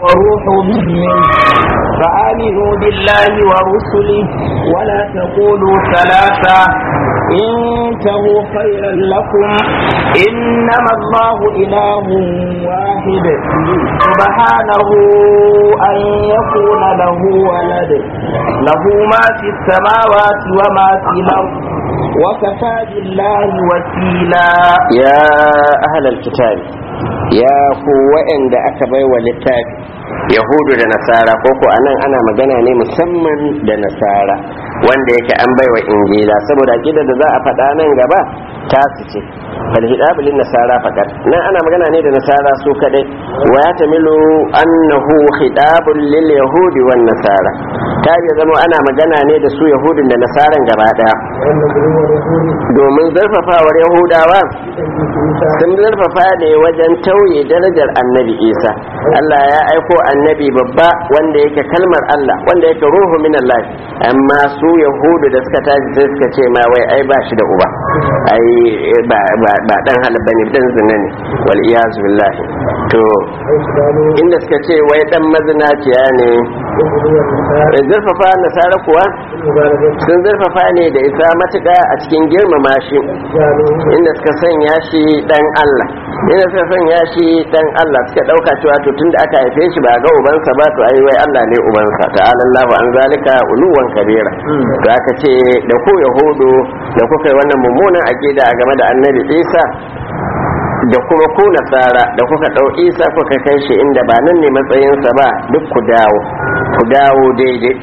وروح منه فآمنوا بالله ورسله ولا تقولوا ثلاثة انتهوا خيرا لكم إنما الله إله واحد سبحانه أن يكون له ولد له ما في السماوات وما في الأرض وكفى بالله وكيلا ya ahlal kitabi ya ku wa'anda aka baiwa littafi yahudu da nasara ko ko anan ana magana ne musamman da nasara wanda yake an baiwa injila saboda kida da za a faɗa nan gaba ta su ce bal hidabu lin nasara faqat nan ana magana ne da nasara su kadai wa ya tamilu annahu hidabun lil yahudi wan nasara ta ya zama ana magana ne da su yahudin da nasaran gaba daya domin zarfafawar yahudawa sun zarfafa ne wajen tauye darajar annabi isa allah ya aiko annabi babba wanda yake kalmar allah wanda yake ruhu min allah amma su yahudu da suka tashi sai suka ce ma wai ai ba shi da uba ai ba ba dan halabba ne dan zina ne wal iyazu billahi to inda suka ce wai dan mazinaciya ne zurfafa nasara kuwa sun zurfafa ne da isa matuƙa a cikin girmama shi inda suka sanya shi dan Allah inda suka sanya shi dan Allah suka ɗauka cewa to tunda aka haife shi ba ga ubansa ba to ai wai Allah ne ubansa ta'ala Allahu an zalika uluwan kabira to aka ce da ku yahudu da kuka yi wannan mummunan aqida game da annabi Isa da kuma ku nasara da kuka ɗau isa kuka kai shi inda ba nan ne matsayinsa ba duk ku dawo ku dawo daidai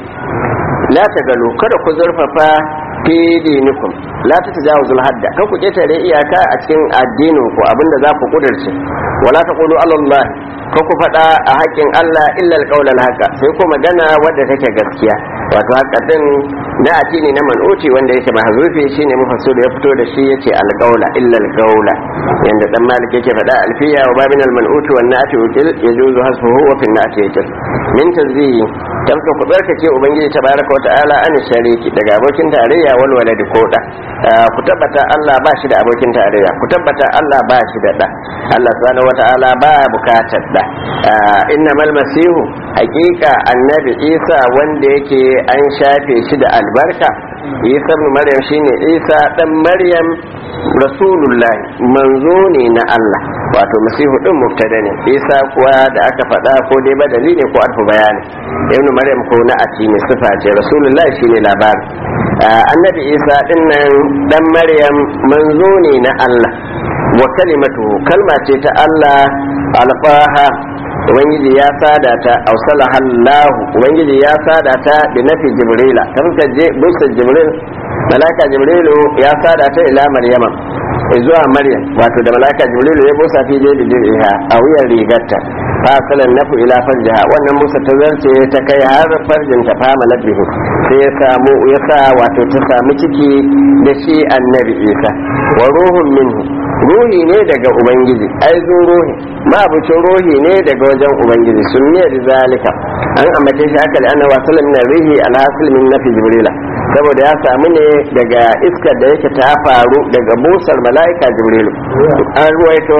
la ta galo kada ku zurfafa fi dinikum la ta tajawuzul hadda kan ku ketare iyaka a cikin addinin ku abinda za ku kudurce wala taqulu Allah kan ku faɗa a haƙƙin Allah illa alqawlan haka sai ku magana wadda take gaskiya wato haka din na ati ne na man'uci wanda yake mahzufi shine mufassir ya fito da shi yace alqawla illa alqawla yanda dan malik yake faɗa alfiya wa babin alman'uti wan na'ati ukil yajuzu hasbuhu wa fi na'ati yakil min tazbihi tamka ku barkace ubangiji tabaraka wa ta'ala an shariki daga abokin tarayya wal waladi ko da ku tabbata Allah ba shi da abokin tarayya ku tabbata Allah ba shi da da Allah subhanahu wa ta'ala ba bukatar da innamal masihu haqiqa annabi Isa wanda yake an shafe shi da albarka Isa ibn Maryam shine Isa dan Maryam rasulullah manzo ne na Allah wato masihu din mubtada ne Isa kuwa da aka faɗa ko dai badali ne ko arfu bayani ibn Maryam ko na ati ne sifa ce rasulullah shine labarin annabi Isa din nan dan Maryam manzo ne na Allah wa kalimatu kalma ce ta Allah alfaha ubangiji ya sada ta ausala hallahu ubangiji ya sada ta da nafi jibrila kamka je busa jibril malaka jibrilu ya sada ta ila maryama zuwa maryam wato da malaka jibrilu ya busa fi da dir'iha a wuyan rigarta fa salan nafu ila farjiha wannan musa ta zarce ta kai har farjin ta fama nabihu sai ya samu ya sa wato ta samu ciki da shi annabi isa wa ruhun minhu ruhi ne daga ubangiji ai zo ruhi mabucin ruhi ne daga wajen ubangiji sun ne da zalika an ambace shi haka da ana wasu min rihi alhasil min nafi jibrila saboda ya samu ne daga iskar da yake ta faru daga busar mala'ika jibrilu an ruwaito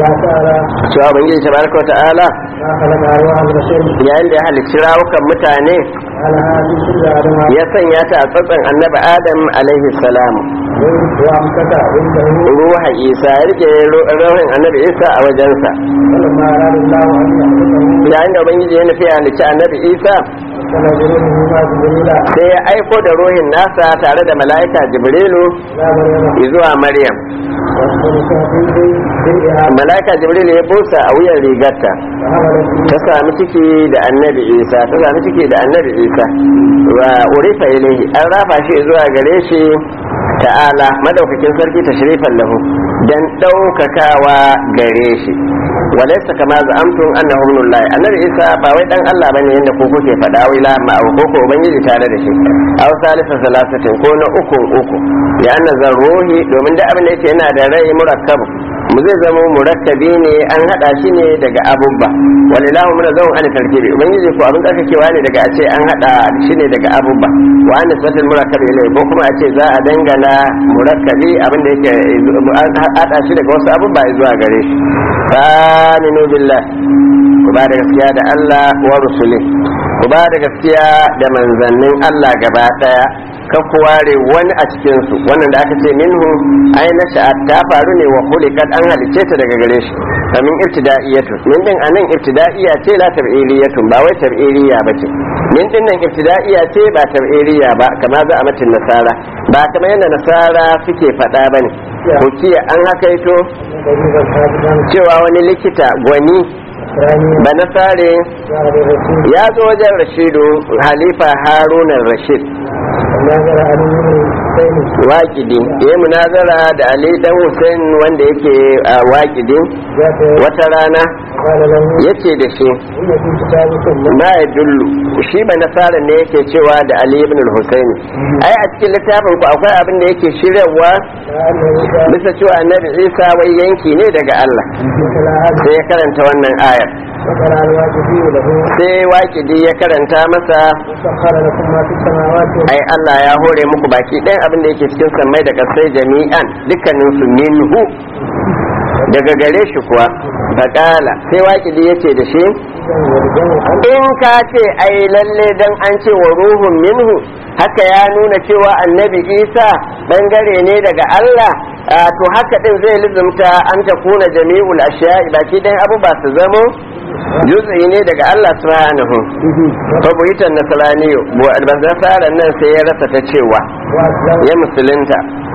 cewa ubangiji tabaraka wa ta'ala yayin da ya halicci rawukan mutane ya sanya ta a tsatsan annabi adam alaihi salam ruha isa ya rike ruhin annabi isa a wajensa yayin da ubangiji ya nufi halicci annabi isa sai ya aiko da ruhin nasa tare da mala'ika jibrilu zuwa maryam mala'ika jibrilu ya busa a wuyan rigarta ta sami ciki da annabi isa ta sami ciki da annabi isa wa urifa ilaihi an rafa shi zuwa gare shi ta'ala madaukakin sarki ta shirifan lahu dan daukakawa gare shi walaysa kama za'amtum annahu ibnullahi annabi isa ba wai dan Allah bane yanda ko kuke faɗa wai la ma ko ko ubangiji tare da shi aw salisa salasatin ko na uku uku ya anna zarruhi domin da abin da yake yana da rai murakkab mu zai zama murakkabi ne an hada shi ne daga abubba walilahu mun zaun an tarkibi ubangiji ko abin tsarkakewa ne daga a ce an hada shi ne daga abubba wa an satil murakkabi ilai ko kuma a ce za a dangana murakkabi abin da yake an hada shi daga wasu abubba zuwa gare shi fa aminu billah ku ba da gaskiya da Allah wa rusuli ku ba da gaskiya da manzannin Allah gaba daya kan ku ware wani a cikin su wannan da aka ce minhu ai na sha'at ta faru ne wa khuliqat an halice ta daga gare shi kamin ibtida'iyatu min din anan ibtida'iyya ce la tab'iliyatun ba wai tab'iliya bace min din nan ibtida'iyya ce ba tab'iliya ba kama za a matin nasara ba kamar yadda nasara suke faɗa bane ko kiya an hakaito cewa wani likita gwani ba na tsare ya zo wajen rashidu halifa harunan rashid waƙidi ya munazara da ali dan hussein wanda yake a waƙidi wata rana ya ce da shi ma ya dullu shi ba nasara ne yake cewa da ali ibn hussein ai a cikin littafin ku akwai abin da yake shiryawa bisa cewa annabi isa wai yanki ne daga allah sai ya karanta wannan ayar sai waƙidi ya karanta masa ai Allah ya hore muku baki ɗayan abin da yake cikin sammai da ƙasai jami'an dukkanin su minhu daga gare shi kuwa faƙala sai waƙidi ya ce da shi in ka ce ai lalle dan an ce wa ruhun minhu haka ya nuna cewa annabi isa bangare ne daga Allah to haka din zai lizumta an ta kuna jami'ul ashiya'i baki ɗayan abu ba su zamo juz'i ne daga Allah subhanahu fa buitan nasrani nasaran nan sai ya rasa ta cewa ya musulunta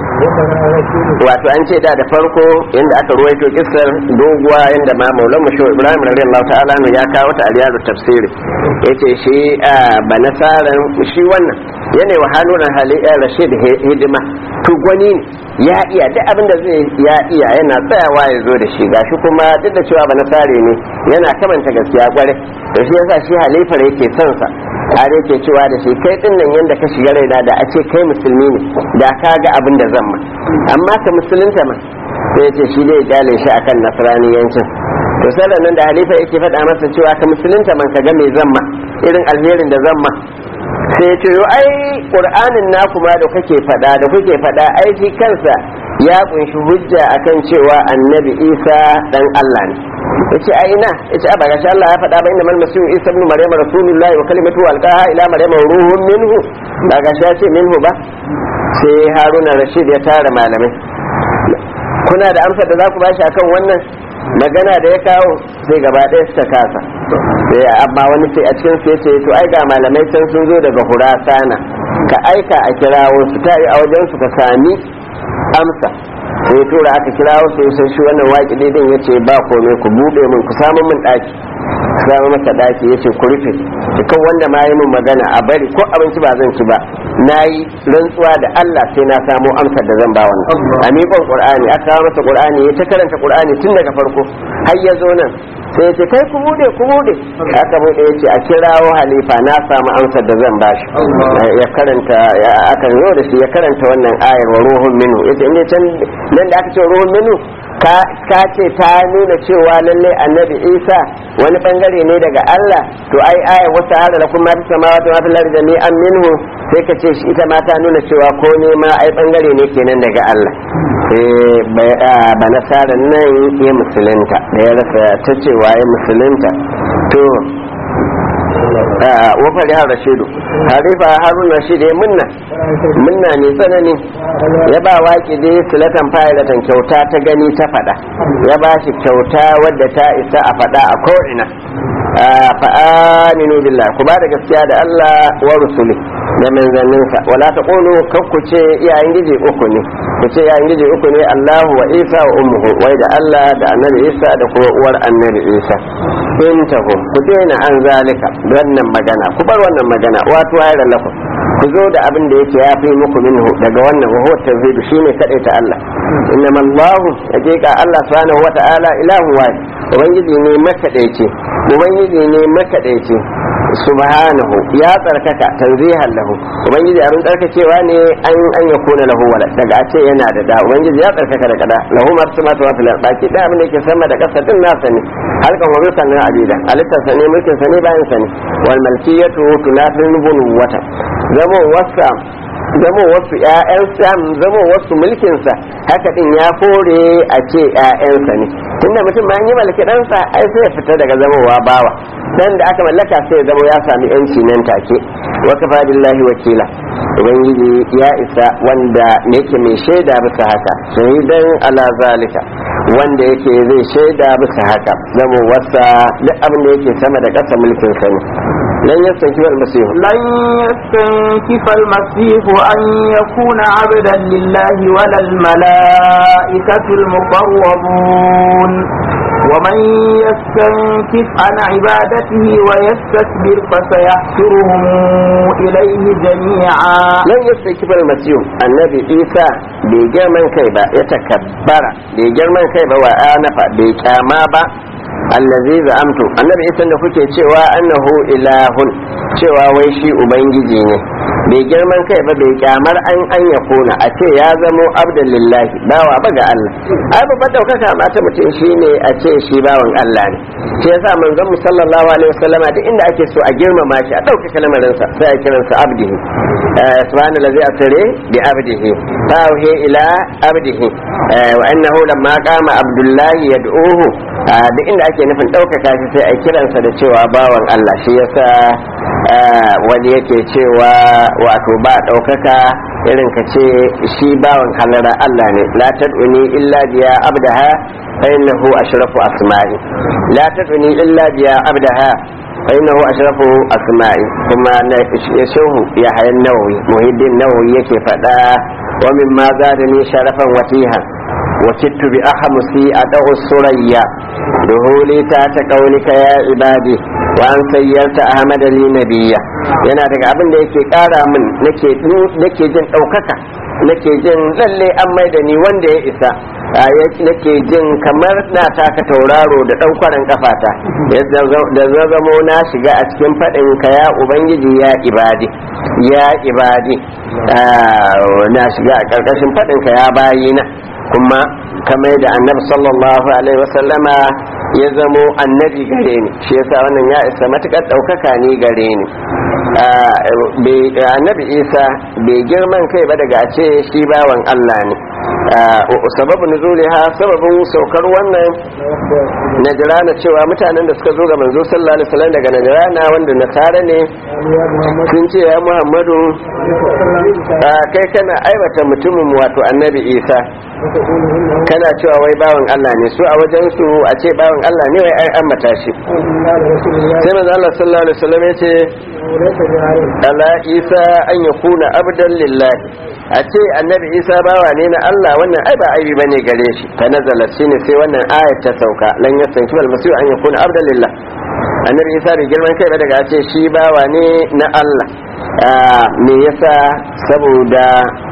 wato an ce da da farko inda aka ruwaito kissar doguwa inda ma maulan mu shehu ibrahim radiyallahu ta'ala ya kawo ta aliyar tafsiri yace shi ba nasaran shi wannan yana wa halunan haliya rashid hidima to gwani ne ya iya duk abin da zai ya iya yana tsayawa ya zo da shi gashi kuma duk da cewa ba nasare ne yana kamanta gaskiya kware to shi yasa shi halifar yake son sa har yake cewa da shi kai din nan yanda ka shiga raina da a ce kai musulmi ne da ka ga abin da zan ma amma ka musulunta ma sai ce shi dai kyale shi akan nasraniyancin to sallan nan da halifa yake faɗa masa cewa ka musulunta man ka ga me zan ma irin alherin da zan ma sai ce yo ai qur'anin naku ma da kake faɗa da kuke faɗa ai shi kansa ya kunshi hujja akan cewa annabi isa dan Allah ne yace a ina yace a baga Allah ya faɗa ba inda mal masihu isa ibn maryam rasulullahi wa kalimatu alqaha ila maryam ruhun minhu ba ga ya ce minhu ba sai haruna rashid ya tara malamai kuna da amsar da za ku bashi akan wannan magana da ya kawo sai gaba ɗaya suka kasa sai amma wani sai a cikin su yace to ai ga malamai can sun zo daga hurasana ka aika a kirawo su ta yi a wajen su ka sami amsa sai tura aka kirawo su sai shi wannan waƙi din yace ba komai ku bude min ku samu min ɗaki ku samu masa ɗaki yace ku rufe dukan wanda ma yi min magana a bari ko abinci ba zan ci ba nayi rantsuwa da Allah sai na samu amsar da zan ba wannan a miƙon Qur'ani aka kawo masa Qur'ani ya ta karanta Qur'ani tun daga farko har ya zo nan sai ce kai ku bude ku bude aka bude ya ce a kirawo halifa na samu amsar da zan bashi ya karanta aka zo da shi ya karanta wannan ayar wa ruhun minu yace inda can nan da aka ce ruhun minu ka ce ta nuna cewa lalle annabi isa wani bangare ne daga allah to ai ayar wasu hada da kuma fi samawati wa fil ardi jami'an minhu sai ka ce shi ita ma ta nuna cewa ko ne ma ai bangare ne kenan daga allah ba nasarar nan ya musulunta da ya rasa ta cewa ya musulunta to wafari har rashidu harifa harun rashid ya munna munna ne tsanani ya ba waki dai silatan fa'ilatan kyauta ta gani ta fada ya ba shi kyauta wadda ta isa a fada a ko'ina fa'aminu billah ku ba da gaskiya da Allah wa rusuli da manzanninsa wala ta ƙulu kakku ce iyayen gije uku ne ku ce iyayen gije uku ne Allahu wa Isa wa ummuhu wai da Allah da annabi Isa da kuma uwar annabi Isa in tahu ku daina an zalika wannan magana ku bar wannan magana wato ayar lakum ku zo da abin da yake ya fi muku minhu daga wannan wa huwa tawhid shine kadai ta Allah innama Allahu hakika Allah subhanahu wa ta'ala ilahu wahid ubangiji ne makadaici ubangiji ne makadaici subhanahu ya tsarkaka tanzihan lahu ubangiji abin tsarkakewa ne an an ya kuna lahu wala daga ce yana da da ubangiji ya tsarkaka daga da lahu ma su masu wafi baki da abin da yake sama da kasa din nasa ne halkan wa bisan na abida halittar sa ne mulkin sa ne bayan sa ne wal malkiyatu tunatul nubuwata zamo wasa zamo wasu ƴaƴansa zamo wasu mulkinsa haka din ya kore a ce ƴaƴansa ne tunda mutum bayan yi malaki ɗansa ai sai ya fita daga zamowa bawa dan da aka mallaka sai ya zamo ya sami yanci nan take wa kafa billahi wakila ubangiji ya isa wanda yake mai shaida bisa haka shahidan ala zalika wanda yake zai shaida bisa haka zamo wasa duk abin da yake sama da ƙasa mulkin sa ne lan yastankifa almasihu لن يستنكف المسيح أن يكون عبدا لله ولا الملائكة المقربون ومن يستنكف عن عبادته ويستكبر فسيحشرهم إليه جميعا lan yastankifa almasihu annabi isa bai girman kai ba ya takabbara bai girman kai ba wa anafa bai kyama ba allazi za'amtu annabi isa da kuke cewa annahu ilahun cewa wai shi ubangiji ne bai girman kai ba bai kyamar an an ya kona a ce ya zamo abdan lillahi bawa ba ga Allah ai babbar daukaka ma ta mutum shine a ce shi bawan Allah ne shi yasa manzon mu sallallahu alaihi wasallama duk inda ake so a girmama shi a ɗaukaka lamarinsa sai a kiransa abdihi subhanallazi asri bi abdihi fa ila abdihi wa annahu lamma qama abdullahi yad'uhu duk inda ake nufin ɗaukaka shi sai a kiransa da cewa bawan Allah shi yasa wani yake cewa wato ba ɗaukaka irin ka ce shi bawan halara Allah ne la tad'uni illa biya abdaha fa innahu ashrafu asma'i la tad'uni illa biya abdaha fa innahu ashrafu asma'i kuma na yashuhu ya hayan nawawi muhiddin nawawi yake faɗa wa mimma zadani sharafan watihan وكدت بأحمسي أدعو السريا دهولي تات قولك يا عبادي وأن سيرت أحمد لي نبيا yana daga abin da yake kara min nake nake jin ɗaukaka nake jin lalle an mai da ni wanda ya isa nake jin kamar na taka tauraro da ɗaukwaran kafata da zazamo na shiga a cikin faɗin ka ya ubangiji ya ibadi ya ibadi na shiga a ƙarƙashin faɗin ka ya bayina kuma kamar da annabi sallallahu alaihi wasallama ya zamo annabi gare ni shi yasa wannan ya isa matukar ɗaukaka ni gare ni annabi isa bai girman kai ba daga a ce shi bawan allah ne sababin nuzuliha sababin saukar wannan najirana cewa mutanen da suka zo ga manzo sallallahu alaihi wasallam daga najirana wanda nasara ne sun ce ya muhammadu kai kana aibata mutumin wato annabi isa kana cewa wai bawan Allah ne su a wajen su a ce bawan Allah ne wai an ambata shi sai manzo Allah sallallahu alaihi wasallam ya ce ala isa an yakuna abdan lillahi a ce annabi isa bawa ne na Allah wannan ai ba aibi bane gare shi ta nazala shine sai wannan ayat ta sauka lan yasanki wal masih an yakuna abdan lillah annabi isa bai girman kai ba daga ce shi bawa ne na Allah me yasa saboda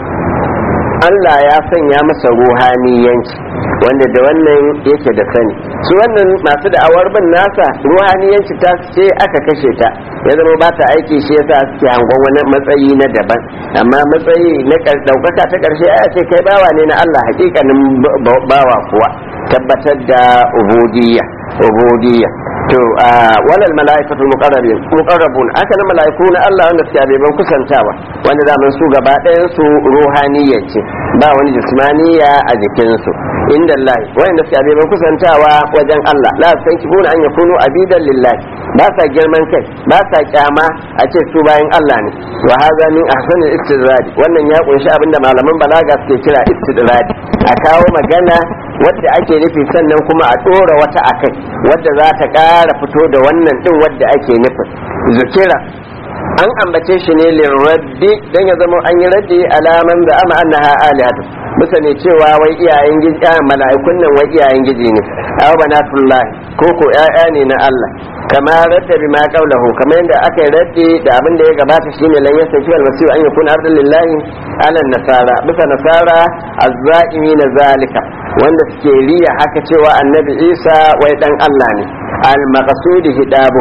Allah ya sanya masa ruhaniyanci wanda da wannan yake da sani su wannan masu da'awar bin nasa ruhaniyanci ta ce aka kashe ta ya zama ba ta aiki shi yasa suke hangon wani matsayi na daban amma matsayi na daukaka ta karshe ya ce kai bawa ne na Allah hakikanin bawa kuwa tabbatar da ubudiyya ubudiyya to walal mala'ikatul muqarrabin muqarrabun aka na mala'iku na Allah wanda suke abeban kusantawa wanda zaman su gaba ɗayan su ruhaniyya ce ba wani jismaniya a jikin su inda Allah wanda suke abeban kusantawa wajen Allah la san kibuna an yakunu abidan lillahi ba sa girman kai ba sa kyama a ce su bayan Allah ne wa hadha min ahsanil istidrad wannan ya kunshi abinda malaman balaga suke kira istidrad a kawo magana wadda ake nufi sannan kuma a ɗora wata akai wadda za ta ƙara fito da wannan ɗin wadda ake nufin zukira an ambace shi ne lirraddi don ya zama an yi raddi alaman da ama annaha alihatu bisa ne cewa wai iyayen giji mala'ikun nan wai iyayen giji ne aw banatullahi ko ko ƴaƴa ne na Allah kama radda bima qawlahu kamar yadda aka yi raddi da abin da ya gabata shine lan yasaki wal masihu an yakuna ardan lillahi ala nasara bisa nasara azza'imi na zalika wanda suke riya haka cewa annabi isa wai dan Allah ne al maqsudi hidabun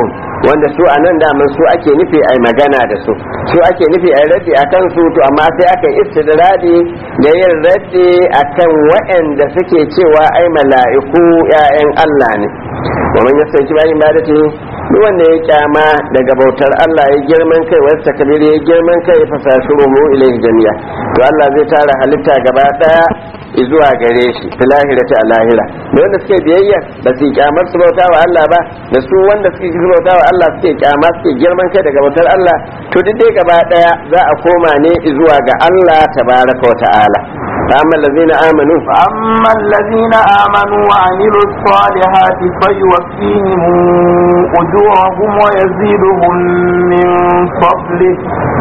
wanda su a nan daman su ake nufi a magana da su su ake nufi a raddi a kan su to amma sai aka yi istidradi da yin raddi a kan waɗanda suke cewa ai mala'iku 'ya'yan Allah ne wa man yasanci bayin ibadati duk wanda ya kyama daga bautar Allah ya girman kai wasu takabir ya girman kai fa sashuru mu ilaihi jami'a to Allah zai tara halitta gaba daya zuwa gare shi fi lahirati a lahira da wanda suke biyayya ba su kyamar su bauta wa Allah ba da su wanda suke bauta wa Allah suke kyama suke girman kai daga bautar Allah to duk dai gaba daya za a koma ne zuwa ga Allah tabaraka wa ta'ala فأما الذين آمنوا فأما الذين آمنوا وعملوا الصالحات فيوفيهم أجورهم ويزيدهم من فضله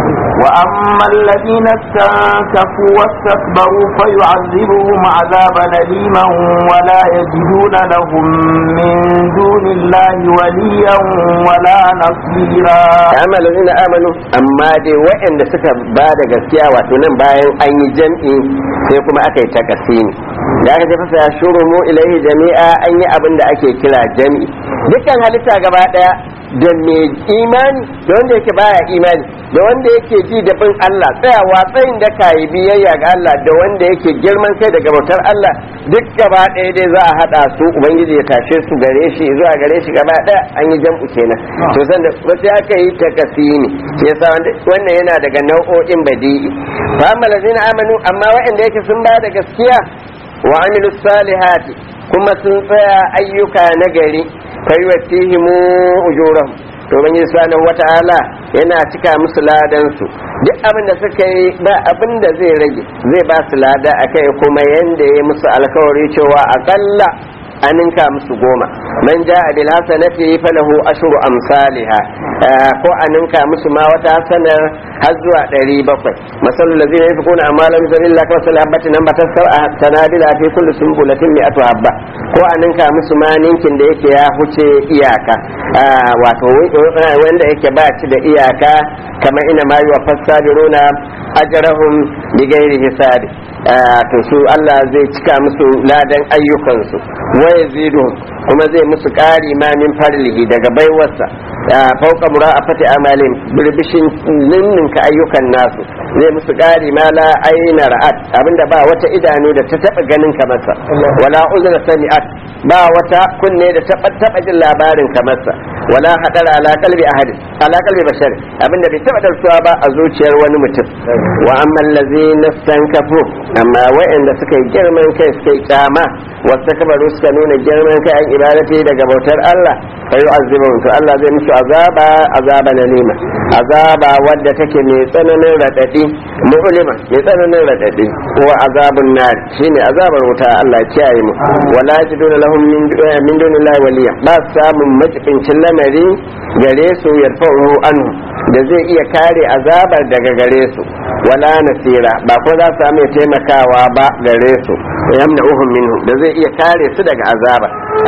وأما الذين استنكفوا واستكبروا فيعذبهم عذابا أليما ولا يجدون لهم من دون الله وليا ولا نصيرا أما الذين آمنوا أما دي وإن سكا بعد gaskiya wato nan bayan an yi jam'i sai kuma aka yi takasini da aka tafi ya shuru mu ilaihi jami'a an yi abin da ake kira jam'i dukkan halitta gaba daya da mai imani da wanda yake baya imani da wanda yake ji da bin Allah tsayawa tsayin da kayi biyayya ga Allah da wanda yake girman kai daga bautar Allah duk gaba ɗaya dai za a haɗa su ubangiji ya tashe su gare shi zuwa gare shi gaba ɗaya an yi jam'u kenan to sanda wasu aka yi takasini shi yasa wannan yana daga nau'o'in badi'i fa amma lazina amanu amma waɗanda yake sun ba da gaskiya wa amilu salihati kuma sun tsaya ayyuka na gari kai watihimu ujurahum to ban yi subhanahu wata'ala yana cika musu ladan su duk abin da suka yi ba abin da zai rage zai ba su lada akai kuma yanda ya musu alkawari cewa akalla an ninka musu goma man ja'a bil hasanati falahu ashru amsalha ko an ninka musu ma wata hasanar har zuwa 700 masalul ladina yafquna amalan sabilillah ka wasal habati nan batar sab'a sanabila fi kulli sunbulatin mi'atu habba ko an ninka musu ma ninkin da yake ya huce iyaka wato wanda yake ba ci da iyaka kamar ina ma yuwa fasabiruna ajrahum bighairi hisabi to su Allah zai cika musu ladan ayyukansu wa yazidu kuma zai musu ƙari ma min farlihi daga baiwarsa fauka mura'afati amalin birbishin ninninka ayyukan nasu zai musu ƙari ma la aina ra'at abinda ba wata idanu da ta taba ganin kamarsa wala uzra sami'at ba wata kunne da ta taba jin labarin kamarsa wala hadar ala qalbi ahadin ala qalbi bashar abinda bai taba darsuwa ba a zuciyar wani mutum wa amma allazina stankafu amma wa'anda suka yi girman kai suka yi kyama wasu kabaru suka nuna girman kai an ibadati daga bautar Allah fa yu'azzibun to Allah zai musu azaba azaba na nima azaba wadda take mai tsananin radadi mu'lima mai tsananin radadi ko azabun nar shine azabar wuta Allah ya kiyaye mu wala yajiduna lahum min min dunillahi waliya ba samun majibincin lamari gare su yarfa'u anhu da zai iya kare azabar daga gare su wala nasira ba ko za su samu taimakawa ba gare su yamna uhum minhu da zai iya kare su daga azaba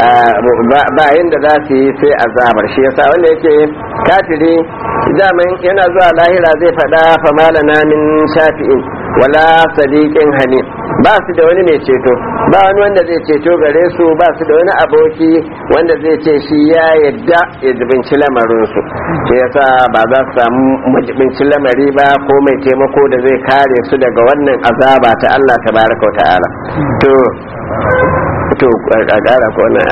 ba yanda za su yi sai azabar shi yasa wanda yake kafiri zaman yana zuwa lahira zai faɗa famalana min shafi'in wala sadiqin hamim ba su da wani mai ceto ba wani wanda zai ceto gare su ba su da wani aboki wanda zai ce shi ya yadda ya jibinci lamarinsu shi yasa ba za su samu majibinci lamari ba ko mai taimako da zai kare su daga wannan azaba ta Allah tabaraka wa ta'ala to to a ƙara ko na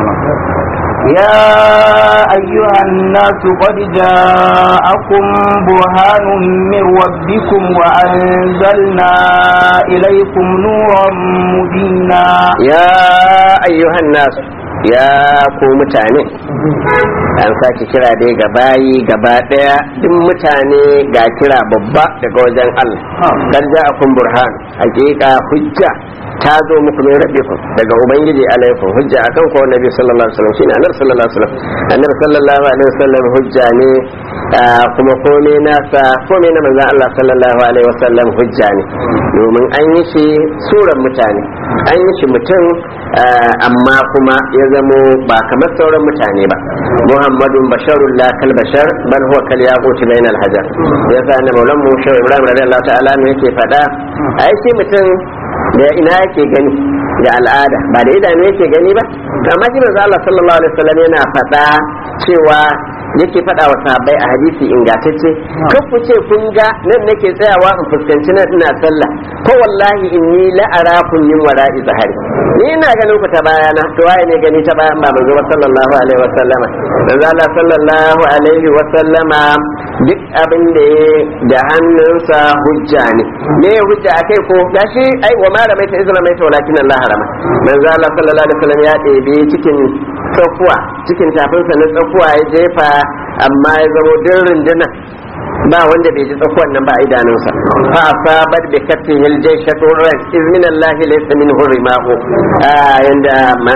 يا أيها الناس قد جاءكم برهان من ربكم وأنزلنا إليكم نورا مبينا ya ayyuhan nasu ya ku mutane an sake kira dai ga bayi gaba daya duk mutane ga kira babba daga wajen Allah dan ja'akum burhan hakika hujja ta zo muku min rabbikum daga ubangiji alaikum hujja akan ko nabi sallallahu alaihi wasallam shine annabi sallallahu alaihi wasallam annabi sallallahu alaihi wasallam hujja ne kuma komai nasa komai na manzon Allah sallallahu alaihi wasallam hujja ne domin an yi shi suran mutane an yi shi mutum amma kuma ya zamo ba kamar sauran mutane ba muhammadun basharun la kal bashar bal huwa kal yaquti bainal hajar yasa annabi maulan mu shehu ibrahim radiyallahu ta'ala ne yake fada ai shi mutum da ina yake gani da al'ada ba da idanu yake gani ba amma shi manzo Allah sallallahu alaihi wasallam yana fada cewa yake faɗa wa sahabbai a hadisi ingantacce kan ku ce kun ga nan nake tsayawa in fuskanci nan ina sallah ko wallahi inni la arakum min wara'i zahari ni ina ganin ku ta bayana to waye ne gani ta bayan ba manzo ba sallallahu alaihi wa sallama manzo Allah sallallahu alaihi wa sallama duk abin da ya da hannunsa hujja ne me hujja akai ko gashi ai wa ma ramaita izra ramaita walakin Allah harama manzo Allah sallallahu alaihi wa sallam ya ɗebe cikin tsakuwa cikin tafinsa na tsakuwa ya jefa amma ya zama din runduna ba wanda bai ji tsakuwan nan ba a idanunsa fa asabat bi katihi al-jaysatu ran iz min Allah laysa minhu rimahu yanda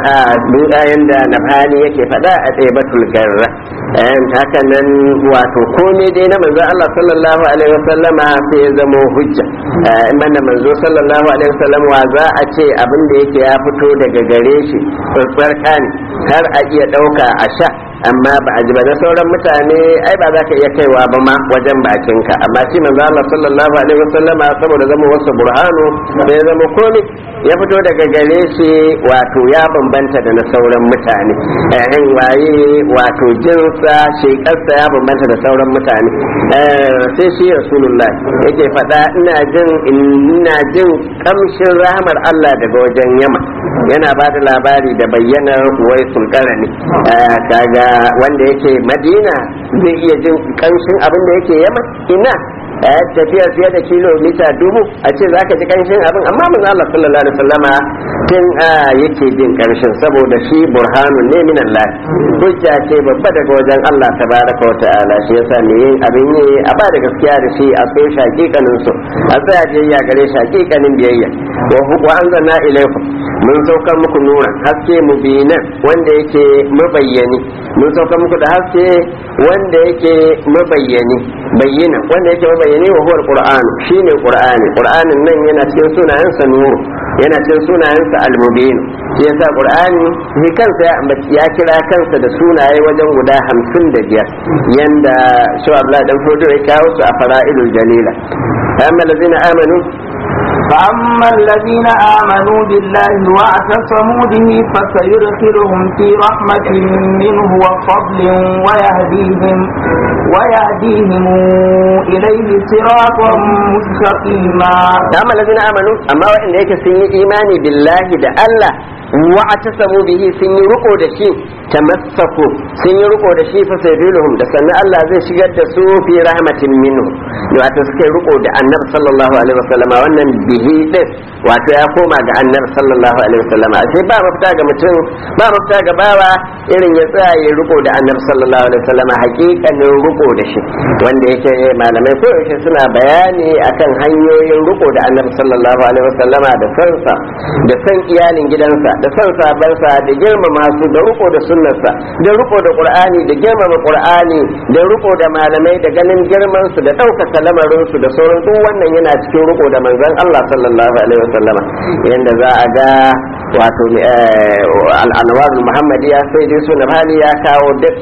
yanda nabhani yake fada a tsayabatul garra haka nan wato komai dai na manzo Allah sallallahu alaihi wasallama sai ya zama hujja manna manzo sallallahu alaihi wasallam wa za a ce abin da yake ya fito daga gare shi tsarka ne har a iya dauka a sha amma ba a ji ba na sauran mutane ai ba za ka iya kaiwa ba ma wajen bakinka amma shi manzo Allah sallallahu alaihi wasallam saboda zama wasu burhanu sai zama komai ya fito daga gare shi wato ya bambanta da na sauran mutane eh waye wato jinsa shekarsa ya bambanta da sauran mutane sai shi rasulullah yake faɗa ina jin ina jin kamshin rahmar Allah daga wajen yama yana ba da labari da bayyanar wai sulkarani kaga wanda yake madina zai iya jin kanshin abin da yake yama ina tafiya fiye da kilomita dubu a ce za ka ji kanshin abin amma mun Allah sallallahu alaihi wasallama tun yake jin kanshin saboda shi burhanun ne min Allah hujja ce babba daga wajen Allah tabaraka wa ta'ala shi yasa ne yin abin yi a ba da gaskiya da shi a so shakikanin su a tsaya biyayya gare shakikanin biyayya wa anzalna ilaykum mun saukar muku nura haske mubinan wanda yake mabayyani mun saukar muku da haske wanda yake mabayyani bayyana wanda yake mabayyani wa huwa alquran shine qur'ani qur'anin nan yana cikin sunayensa nuru yana cikin sunayensa almubin shi yasa qur'ani shi kansa ya ambaci ya kira kansa da sunaye wajen guda hamsin da biyar yanda shi Abdullah dan Fodo ya kawo su a fara'ilul jalila amma allazina amanu فأما الذين آمنوا بالله واعتصموا به فسيدخلهم في رحمة منه وفضل ويهديهم ويهديهم إليه صراطا مستقيما فأما الذين آمنوا أما وإن هيك سنة إيماني بالله ده الله واعتصموا به سنة رقو ده شيء tamassaku sun yi riko da shi fa sayyiduhum da sannan Allah zai shigar da su fi rahmatin minhu wato suka yi riko da annabi sallallahu alaihi wasallam wannan bihi din wato ya koma ga annabi sallallahu alaihi wasallam sai ba mafita ga mutum ba mafita ga bawa irin ya tsaya ya riko da annabi sallallahu alaihi wasallam hakikanin riko da shi wanda yake malamai ko yaushe suna bayani akan hanyoyin riko da annabi sallallahu alaihi wasallam da sansa da san iyalin gidansa da san sabansa da girmama su da riko da sunnarsa da riko da qur'ani da girmama qur'ani da riko da malamai da ganin girman su da ɗaukaka lamarin su da sauran duk wannan yana cikin riko da manzon Allah sallallahu alaihi wasallama yanda za a ga wato al-anwar muhammadiya sai dai sunan hali ya kawo duk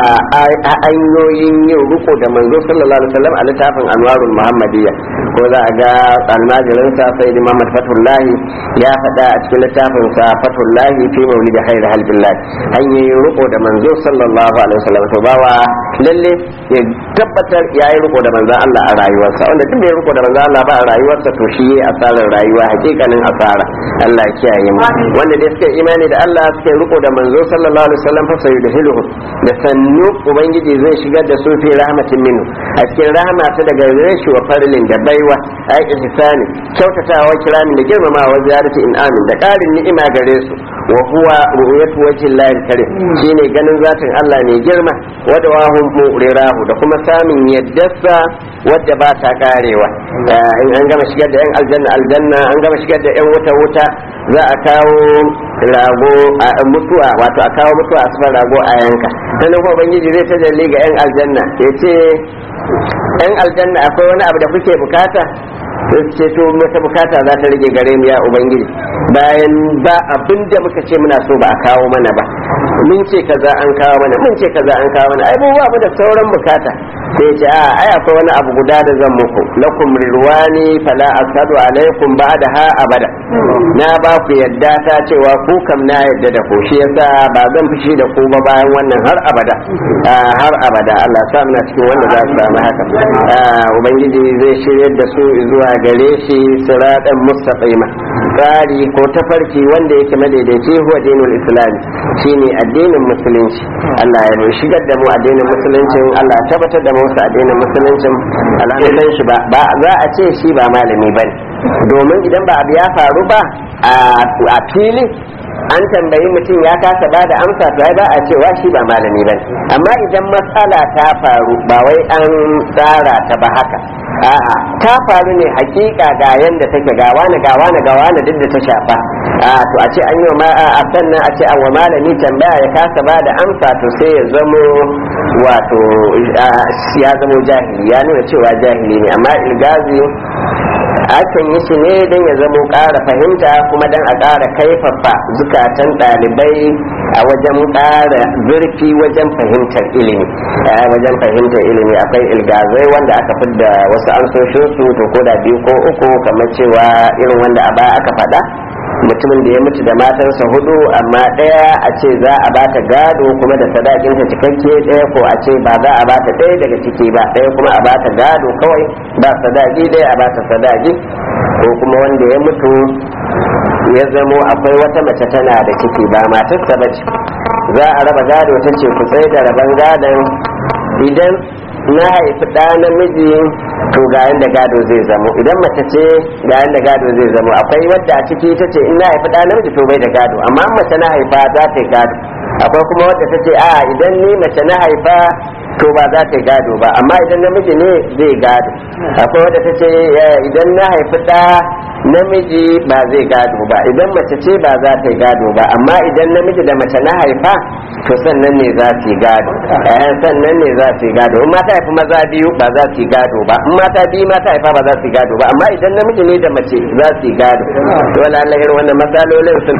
hanyoyin yin riko da manzo sallallahu alaihi wasallam a littafin anwarul muhammadiya ko za a ga almajirinsa sai da Muhammad Fatullahi ya faɗa a cikin littafin sa Fatullahi fi maulid khair halbillah hanyoyin riko da manzo sallallahu alaihi wasallam to bawa lalle ya tabbatar ya yi riko da manzon Allah a rayuwarsa wanda duk bai riko da manzon Allah ba a rayuwarsa to shi yayi asarar rayuwa hakikanin asara Allah ya kiyaye mu wanda dai suka imani da Allah suka riko da manzo sallallahu alaihi wasallam fa sai da hiluhu da sannu ubangiji zai shigar da su fi rahmatin minhu a cikin rahama ta daga gare shi wa farilin da baiwa ai ihsani kyautatawa kiramin da girmamawa ziyarati in'amin da ƙarin ni'ima gare su wa huwa ru'yatu wajhillahi karim shine ganin zatin Allah ne girma wa dawahum mu'rirahu da kuma samun yaddarsa wadda ba ta karewa in an gama shigar da yan aljanna aljanna an gama shigar da yan wuta wuta za a kawo rago a mutuwa wato a kawo mutuwa a sifar rago a yanka sannan kuma ubangiji zai tajalli ga yan aljanna ya ce yan aljanna akwai wani abu da kuke bukata sai su ce to wata bukata za ta rage gare mu ya ubangiji bayan ba abin da muka ce muna so ba a kawo mana ba mun ce kaza an kawo mana mun ce kaza an kawo mana ai mu ba mu da sauran bukata sai ya ce a ai akwai wani abu guda da zan muku lakum rirwani fala asadu alaikum ba'da ha abada na ba ku yadda ta cewa ku kam na yadda da ku shi yasa ba zan fushi da ku ba bayan wannan har abada har abada Allah sa muna cikin wanda za su samu haka ubangiji zai shiryar da su zuwa gare shi siratan mustaqima tsari ko tafarki wanda yake madaidaici huwa dinul islam shine addinin musulunci Allah ya shigar da mu addinin musuluncin Allah ya tabbatar da mu wasu addinin musuluncin alhamdulillah shi ba za a ce shi ba malami bane domin idan ba abu ya faru ba a fili an tambayi mutum ya kasa ba da amsa to ai ba a cewa shi ba malami bane amma idan matsala ta faru ba wai an tsara ta ba haka a'a ta faru ne hakika ga yanda take ga wani ga wani ga wani duk da ta shafa a to a ce an yi ma a sannan a ce an wa malami tambaya ya kasa ba da amsa to sai ya zamo wato ya zamo jahili ya nuna cewa jahili ne amma ilgazi akan yi shi ne don ya zamo ƙara fahimta kuma don a ƙara kaifafa zukatan ɗalibai a wajen ƙara zurfi wajen fahimtar ilimi wajen fahimtar ilimi akwai ilgazai wanda aka fidda wasu amsoshin su to ko da biyu ko uku kamar cewa irin wanda a baya aka faɗa mutumin da ya mutu da matarsa hudu amma ɗaya a ce za a bata gado kuma da sadakinta cikakke ɗaya ko a ce ba za a bata ɗaya daga ciki ba ɗaya kuma a bata gado kawai ba sadaki ɗaya a bata sadaki ko kuma wanda ya mutu ya zamo akwai wata mace tana da ciki ba matarsa ba ce za a raba gado ta ce ku tsaye da raban gadon idan na haifi ɗa namiji to ga yanda gado zai zamo idan mace ce ga yanda gado zai zamo akwai wadda a ciki ta ce in na haifi ɗa namiji to bai da gado amma mace na haifa za ta yi gado akwai kuma wadda ta ce a idan ni mace na haifa to ba za ta yi gado ba amma idan namiji ne zai gado akwai wadda ta ce idan na haifi ɗa namiji ba zai gado ba idan mace ce ba za ta yi gado ba amma idan namiji da mace na haifa to sannan ne za su yi gado sannan ne za su yi gado in mata haifi maza biyu ba za su yi gado ba in mata biyu mata haifa ba za su yi gado ba amma idan namiji ne da mace za su yi gado to Allah irin wannan matsalolin sun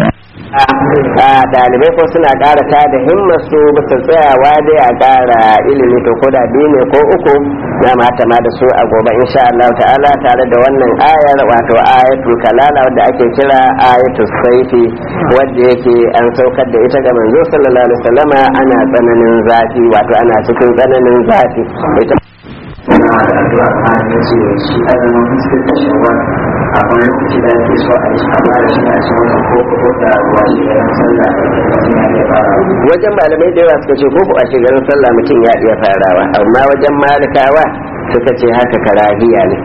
a dalibai ko suna ƙara ta da himmar su bisa tsayawa dai a ƙara ilimi to ko da biyu ne ko uku na mata ma da su a gobe insha Allah ta'ala tare da wannan ayar wato ayatul kalala wadda ake kira ayatul saifi wadda yake an saukar da ita ga manzo sallallahu alaihi wasallama ana tsananin zafi wato ana cikin tsananin zafi ita suna da addu'a ma ya ce shi azumin fuskar da shawar akwai lokaci da ake so a yi a fara shi a cikin wata ko ko da ruwa shi da yan sallah mutum ya iya fara wajen malamai da yawa suka ce ko a shigarin sallah mutum ya iya farawa amma wajen malikawa suka ce haka karahiya ne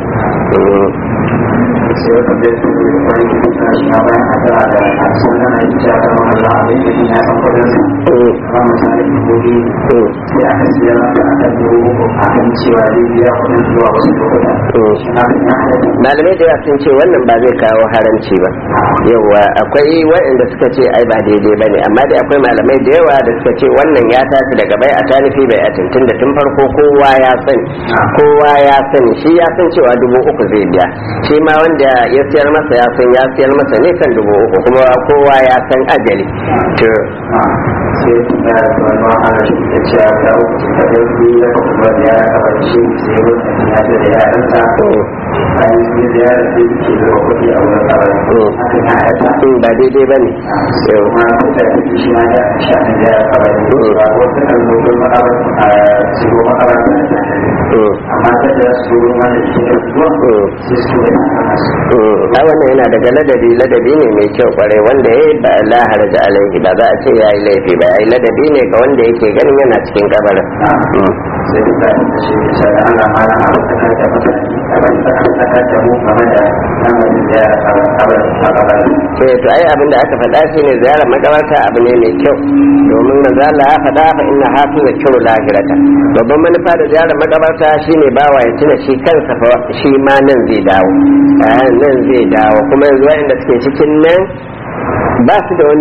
sai wata da su wani kitin suna shi ma bayan addu'a da a cikin nan aiki ta kama Allah abin da ya san kudin sa amma misali gobe sai aka siya maka a kan dubu uku a kan cewa zai biya kudin zuwa wasu lokuta shi na kan ya halatta malamai da yawa sun ce wannan ba zai kawo haramci ba yawa akwai waɗanda suka ce ai ba daidai ba ne amma dai akwai malamai da yawa da suka ce wannan ya tashi daga bai a tanifi bai a tuntun da tun farko kowa ya sani kowa ya sani shi ya san cewa dubu uku zai biya shi ma wanda ya siyar masa ya san ya siyar masa ne kan dubu uku kuma kowa ya san ajali to sai ya wani wahala shi da cewa ta uku ta ɗauki ya ka kuma da yara ka bari shi sai wani ya ce da yaransa bayan sun yi ziyara sai ke zuwa kuɗi a wurin kabari hakan ya haifar in ba daidai ba ne sai kuma kuka yi shi ma da shafin ziyara kabari ba wasu kan zo makabar a shigo makabar da ta amma ta da su wanda ke da zuwa sai su da nasu a wannan yana daga ladabi ladabi ne mai kyau kwarai wanda ya yi ba la haraja alaihi ba za a ce ya yi laifi ba ya yi ladabi ne ga wanda yake ganin yana cikin kabarin sai da ta shi sai Allah ma na ta ta mutane kamar ta ta ta mu game da lamarin ziyara kabari kabari eh to ai abin da aka faɗa shine ziyarar makabarta abu ne mai kyau domin manzo Allah ya faɗa fa inna hafiza kiru lahirata babban manufa da ziyarar makabarta shine bawa ya tuna shi kansa fa shi ma nan zai dawo eh nan zai dawo kuma yanzu wanda suke cikin nan ba su da wani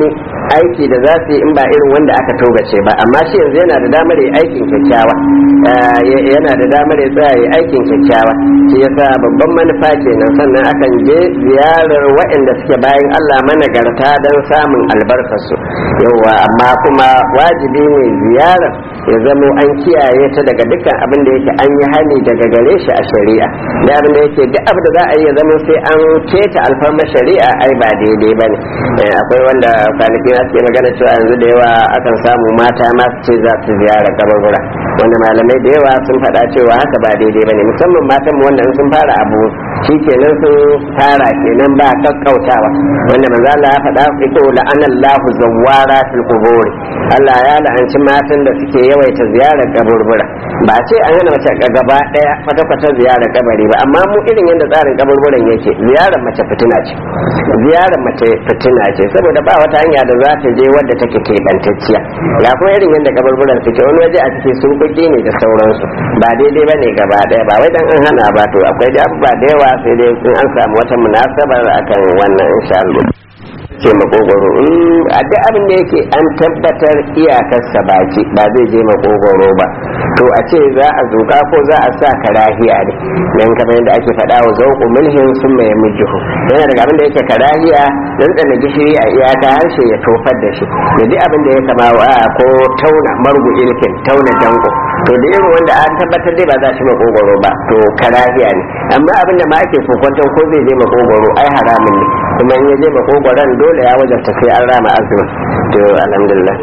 aiki da za su yi in ba irin wanda aka togace ba amma shi yanzu yana da damar yi aikin kyakkyawa yana da damar ya tsaya yi aikin kyakkyawa shi yasa babban manufa kenan sannan akan je ziyarar waɗanda suke bayan Allah managarta don samun albarkarsu yawa amma kuma wajibi ne ziyarar ya zamo an kiyaye ta daga dukkan abin da yake an yi hani daga gare shi a shari'a da abin da yake duk abin da za a yi ya zama sai an keta alfarmar shari'a ai ba daidai ba ne akwai wanda kwanaki na suke magana cewa yanzu da yawa akan samu mata ma su ce za su ziyara kaburbura wanda malamai da yawa sun faɗa cewa haka ba daidai ba ne musamman matan wanda in sun fara abu shi kenan sun fara kenan ba kakkautawa wanda manzo Allah ya faɗa iko la'anallahu zawwara fil qubur Allah ya la'anci matan da suke yawaita ziyarar kaburbura ba ce an hana mace gaba daya kwata-kwata ziyarar kabari ba amma mu irin yadda tsarin kaburburan yake ziyarar mace fitina ce ziyarar mace fitina ce saboda ba wata hanya da za ta je wadda take keɓantacciya ya kuma irin yadda kaburburan suke wani waje a cikin sun kuɗi ne da sauransu ba daidai ba ne gaba daya ba wai dan an hana ba to akwai da abubuwa da yawa sai dai in an samu wata munasabar akan wannan insha Allah ce makogoro a duk abin da yake an tabbatar iyakarsa baki ba zai je makogoro ba to a ce za a zuka ko za a sa karahiya ne dan kamar yadda ake faɗa wa zauku mulhin sun mai mijihu yana daga abin da yake karahiya dan tsana gishiri a iyaka harshe ya tofar da shi da duk abin da ya kama wa ko tauna margu ilkin tauna dango to da irin wanda an tabbatar dai ba za shi makogoro ba to karahiya ne amma abin da ma ake kokwanton ko zai je makogoro ai haramun ne kuma in ya je makogoron dole ya wajabta sai an rama azumin to alhamdulillah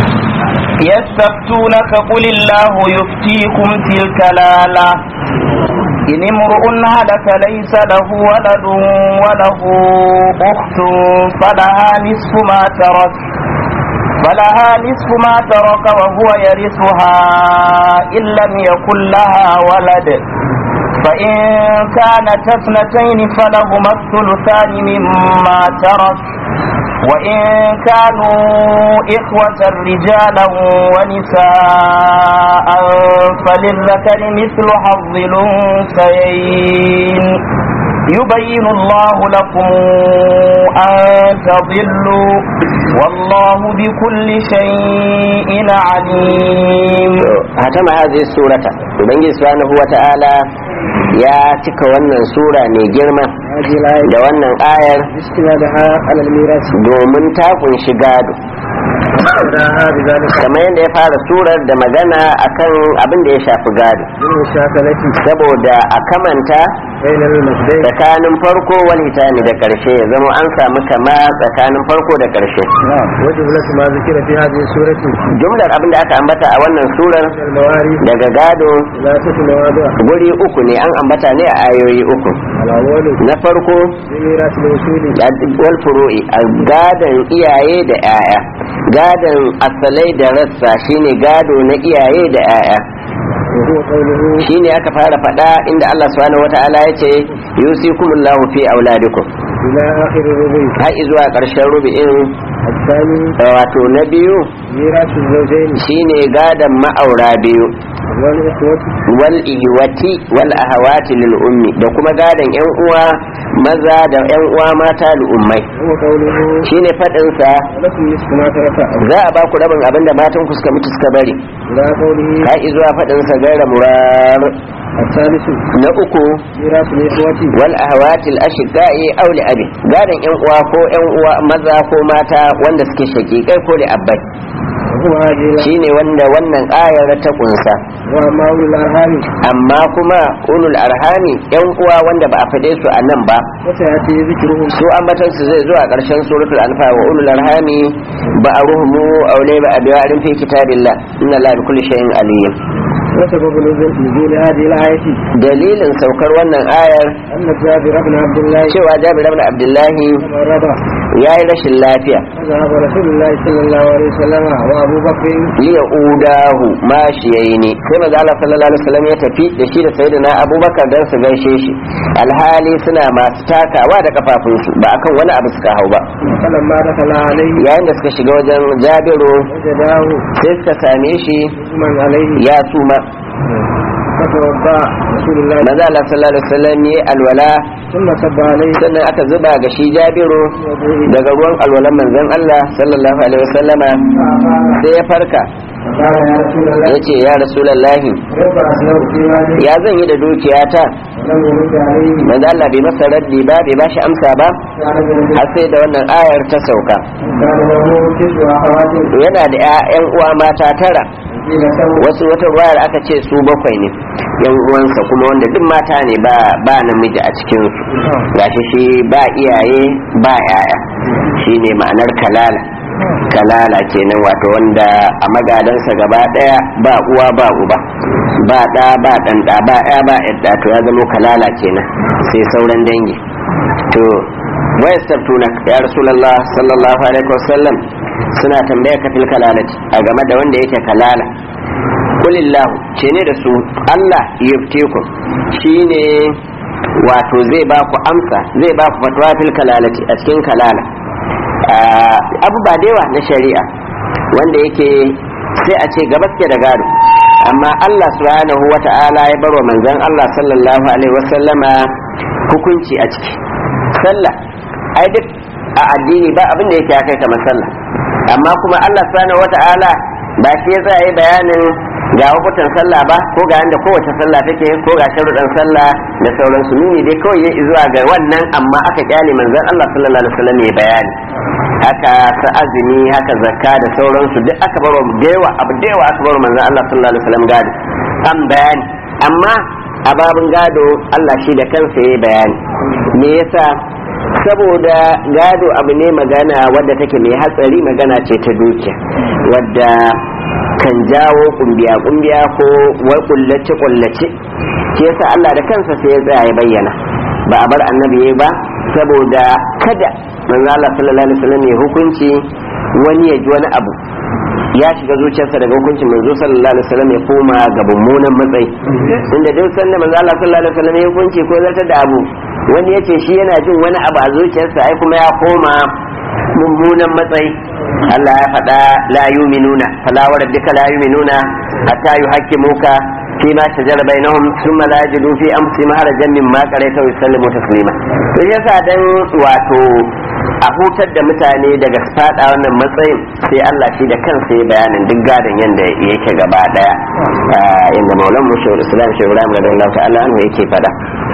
يستفتونك قل الله يفتيكم في الكلالة إن امرؤ هلك ليس له ولد وله أخت فلها نصف ما ترك فلها نصف ما ترك وهو يرثها إن لم يكن لها ولد فإن كانت اثنتين فلهما الثلثان مما ترك وإن كانوا إخوة رجالا ونساء فللذكر مثل حظ الأنثيين يبين الله لكم أن تضلوا والله بكل شيء عليم هتم هذه السورة وبنجي سبحانه وتعالى ya cika wannan sura mai girma da wannan ayar domin ta kunshi gado kamar yadda ya fara surar da magana akan abin da ya shafi gado saboda a kamanta tsakanin farko wal hitani da karshe ya zama an samu kama tsakanin farko da karshe jumlar abin da aka ambata a wannan surar daga gado guri uku ne an ambata ne a ayoyi uku na farko wal furu'i a gadon iyaye da 'ya'ya gadon asalai da rassa shine gado na iyaye da 'ya'ya shine aka fara faɗa inda Allah subhanahu wata'ala ya ce yusikumullahu fi auladikum har zuwa ƙarshen rubi'in wato na biyu shine gadon ma'aura biyu wal ihwati wal ahawati lil ummi da kuma gadon yan uwa maza da yan uwa mata lil ummai shine fadin sa za a ba ku rabin abinda matan ku suka mutu suka bari kai zuwa fadin sa gaira murar na uku wal ahawati al ashiqai aw li abi gadon yan uwa ko yan uwa maza ko mata wanda suke shakikai ko li abbai shine wanda wannan ayar ta kunsa amma kuma ulul arhami yan uwa wanda ba a fade su a nan ba su ambatan su zai zuwa karshen suratul anfa wa ulul arhami ba a ruhumu aulai ba a biya arin fi kitabillah inna la bi kulli shay'in alim وسبب نزول هذه الآية دليل سوكر wannan ayar أن جابر بن عبد الله cewa Jabir ibn Abdullahi مرض ya yi rashin lafiya فذهب رسول الله صلى الله عليه وسلم وأبو بكر liya udahu ma shi yayi ne sai manzo Allah sallallahu alaihi wasallam ya tafi da shi da sayyidina Abubakar dan su gaishe shi alhali suna masu takawa da kafafunsu ba akan wani abu suka hau ba فلما دخل عليه yayin da suka shiga wajen Jabiru وجداه sai suka same shi من عليه ya suma فتوضا رسول الله maza Allah sallallahu alaihi wasallam ya alwala ثم صب عليه sannan aka zuba ga shi Jabiru daga ruwan alwalan manzon Allah sallallahu alaihi wasallama sai ya farka فقال يا رسول الله ya ce ya rasulallahi كيف اصنع في مالي ya zan yi da dukiyata ولم يرد عليه manzo Allah bai masa raddi ba bai bashi amsa ba كان من har sai da wannan ayar ta sauka كان له تسع اخوات yana da ƴaƴan uwa mata tara قيل سوى wasu wata ruwayar aka ce su bakwai ne yan uwansa kuma wanda duk mata ne ba ba namiji a cikin su gashi shi ba iyaye ba yaya shine ma'anar kalala kalala kenan wato wanda a magadansa gaba daya ba uwa ba uba ba da ba dan da ba ya ba yadda to ya zama kalala kenan sai sauran dangi to wayastabtuna ya rasulullah sallallahu alaihi wasallam suna tambaya ka fil kalalati a game da wanda yake kalala kulillahu ce ne da su Allah yuftikum shine wato zai ba ku amsa zai ba ku fatwa fil kalalati a cikin kalala abu ba da yawa na shari'a wanda yake sai a ce gabas ke da gado amma Allah subhanahu wa ta'ala ya barwa manzon Allah sallallahu alaihi wasallama hukunci a ciki sallah ai duk a addini ba abin da yake kai kamar sallah amma kuma Allah subhanahu wa ta'ala ba shi ya tsaya bayanin ga hukutan sallah ba ko ga yanda kowace sallah take ko ga sharuɗan sallah da sauransu nuni dai kawai ya zuwa ga wannan amma aka kyale manzon Allah sallallahu alaihi wasallam ya bayani haka ta azumi haka zakka da sauransu duk aka baro da yawa abu da yawa aka baro manzon Allah sallallahu alaihi wasallam gado an bayani amma a babin gado Allah shi da kansa ya bayani me yasa saboda gado abu ne magana wadda take mai hatsari magana ce ta dukiya wadda kan jawo kumbiya kumbiya ko wai kullace kullace shi yasa Allah da kansa sai ya tsaya ya bayyana ba a bar annabi yayi ba saboda kada manzo Allah sallallahu alaihi wasallam ya hukunci wani ya ji wani abu ya shiga zuciyarsa daga hukuncin manzo sallallahu alaihi wasallam ya koma ga mummunan matsayi inda duk sanda manzo Allah sallallahu alaihi wasallam ya hukunci ko zartar da abu wani ya ce shi yana jin wani abu a zuciyarsa ai kuma ya koma mummunan matsayi Allah ya faɗa la yuminuna fala wa rabbika la yuminuna hatta yuhaqqimuka fi ma shajara bainahum thumma la yajidu fi anfusihim harajan mimma qaraita wa yusallimu taslima to yasa dan wato a hutar da mutane daga fada wannan matsayin sai Allah shi da kansa ya bayanin duk gadon yanda yake gaba daya inda maulan mu shawar islam shawar ibrahim radiyallahu ta'ala anhu yake fada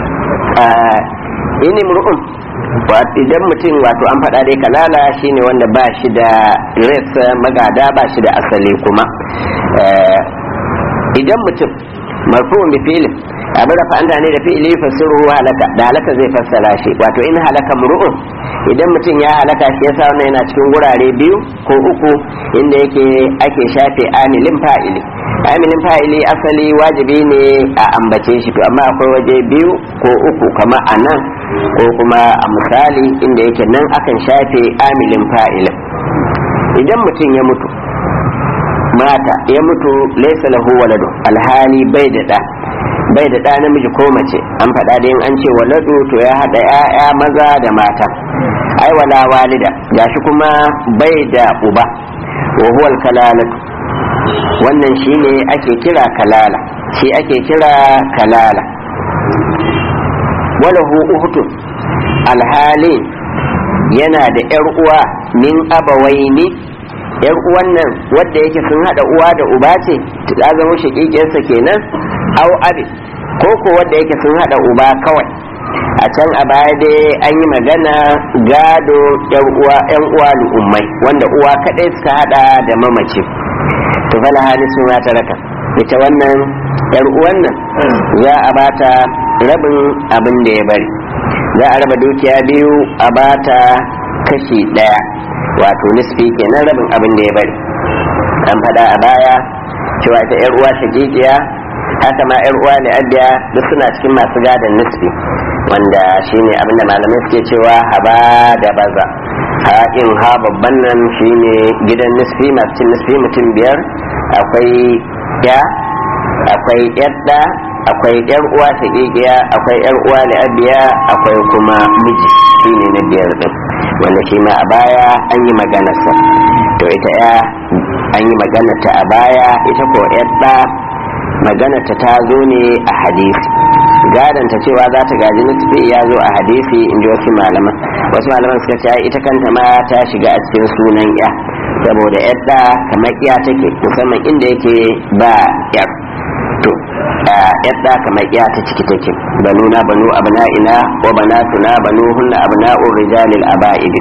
ini mur'un idan mutum wato an faɗa dai kalala shine wanda ba shi da res magada ba shi da asali kuma idan mutum marfu'un bi fi'lin abin da fa'anta ne da fi'ili fasiru halaka da halaka zai fassara shi wato in halaka mur'un idan mutum ya halaka shi yasa wannan yana cikin gurare biyu ko uku inda yake ake shafe amilin fa'ili amilin fa'ili asali wajibi ne a ambace shi to amma akwai waje biyu ko uku kama a nan ko kuma a misali inda yake nan akan shafe amilin fa'ilin idan mutum ya mutu mata ya mutu laisa lahu waladu alhali bai da ɗa bai da ɗa namiji ko mace an faɗa da yin an ce waladu to ya haɗa ‘ya'ya maza da mata ai wala walida gashi kuma bai da uba wa huwal kalalatu wannan shine ake kira kalala shi ake kira kalala walahu uhtun alhali yana da ‘yar uwa min abawaini yar uwan nan wadda yake sun hada uwa da uba ce ta zama shakikiyarsa kenan au abi ko ko wadda yake sun hada uba kawai a can a baya dai an yi magana gado yan uwa yan uwa ummai wanda uwa kadai suka hada da mamaci to fala hali sun ta raka ita wannan yar uwan nan za a bata rabin abin da ya bari za a raba dukiya biyu a bata kashi daya wato nisfi kenan rabin abin da ya bari an fada a baya cewa ita yar uwa shagigiya haka ma yar uwa ne abiya duk suna cikin masu gadon nisfi wanda shine abin da malamai suke cewa haba da baza haƙin ha babban nan shine gidan nisfi masu cin nisfi mutum biyar akwai ya akwai yadda akwai yar uwa shagigiya akwai yar uwa ne abiya akwai kuma miji shine na biyar din wanda shi ma a baya an yi maganarsa to ita ya an yi maganarta a baya ita ko yadda maganarta ta zo ne a hadisi gadanta cewa za ta gaji nisfi ya zo a hadisi in ji wasu malaman wasu malaman suka ce ita kanta ma ta shiga a cikin sunan ya saboda yadda kamar iya take musamman inda yake ba yar to yadda kamar iya ta ciki take banu na banu abna'ina wa banatuna banu hunna abna'ur rijalil aba'id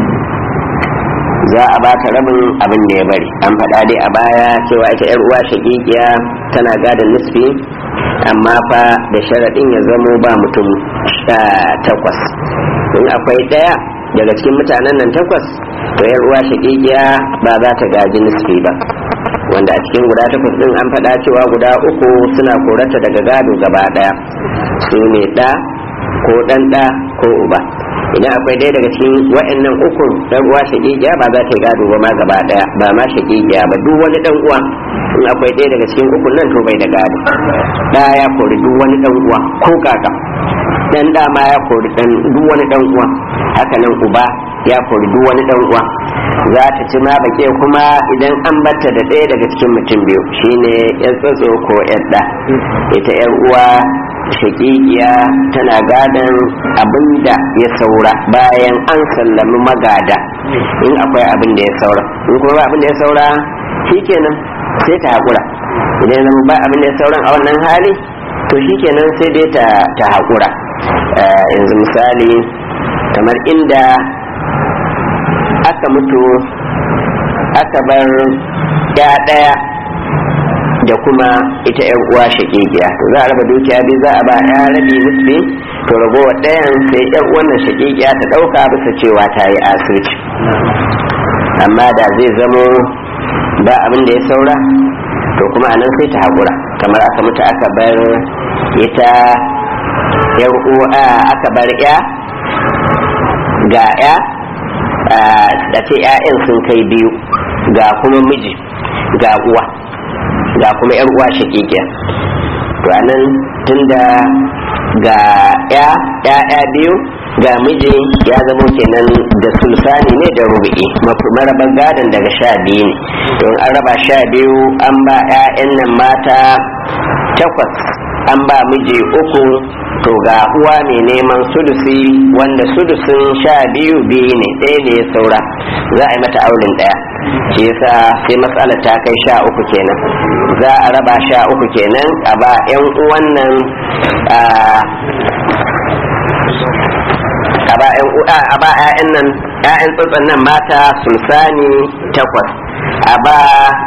za a ba ta rabin abin da ya bari an faɗa dai a baya cewa ita yar uwa shagigiya tana gadon nisfi amma fa da sharaɗin ya zamo ba mutum takwas in akwai ɗaya daga cikin mutanen nan takwas to yar uwa shagigiya ba za ta gaji nisfi ba wanda a cikin guda takwas din an faɗa cewa guda uku suna korata daga gado gaba ɗaya su ne ɗa ko ɗan ɗa ko uba idan akwai ɗaya daga cikin wa'annan ukun dan uwa shaƙiƙiya ba za ta yi gado ba ma gaba ɗaya ba ma shaƙiƙiya ba duk wani dan uwa in akwai ɗaya daga cikin ukun nan to bai da gado ɗa ya kori duk wani dan uwa ko kaka dan da ma ya kori dan duk wani dan uwa haka nan uba ya kori duk wani dan uwa za ta ci ma bake kuma idan an batta da ɗaya daga cikin mutum biyu shine yan tsatso ko yan ɗa ita yan uwa shakikiya tana gadon abin da ya saura bayan an sallami magada in akwai abin da ya saura in kuma ba abin da ya saura shikenan sai ta haƙura idan zama ba abin da ya sauran a wannan hali to shikenan sai dai ta haƙura yanzu misali kamar inda aka mutu aka bar ya ɗaya da kuma ita yan uwa shakikiya to za a raba dukiya biyu za a ba ya rabi nisbi to ragowa ɗayan sai yan wannan shakikiya ta ɗauka bisa cewa ta yi asirci amma da zai zamo ba abin da ya saura to kuma anan sai ta haƙura kamar aka mutu aka bar ita yan uwa aka bar ya ga ya da ce 'ya'yan sun kai biyu ga kuma miji ga uwa ga kuma yar uwa shakikiya to anan tunda ga ya ya biyu ga miji ya zama kenan da sulsani ne da rubu'i marabar gadon daga sha biyu ne don an raba sha biyu an ba 'ya'yan nan mata takwas an ba miji uku to ga uwa mai neman sudusi wanda sudusin sha biyu biyu ne ɗaya ne ya saura za a yi mata aulin ɗaya shi yasa sai matsalar ta kai sha uku kenan za a raba sha uku kenan a ba 'yan uwan nan a ba 'ya'yan nan 'ya'yan tsotson nan mata sulsani takwas a ba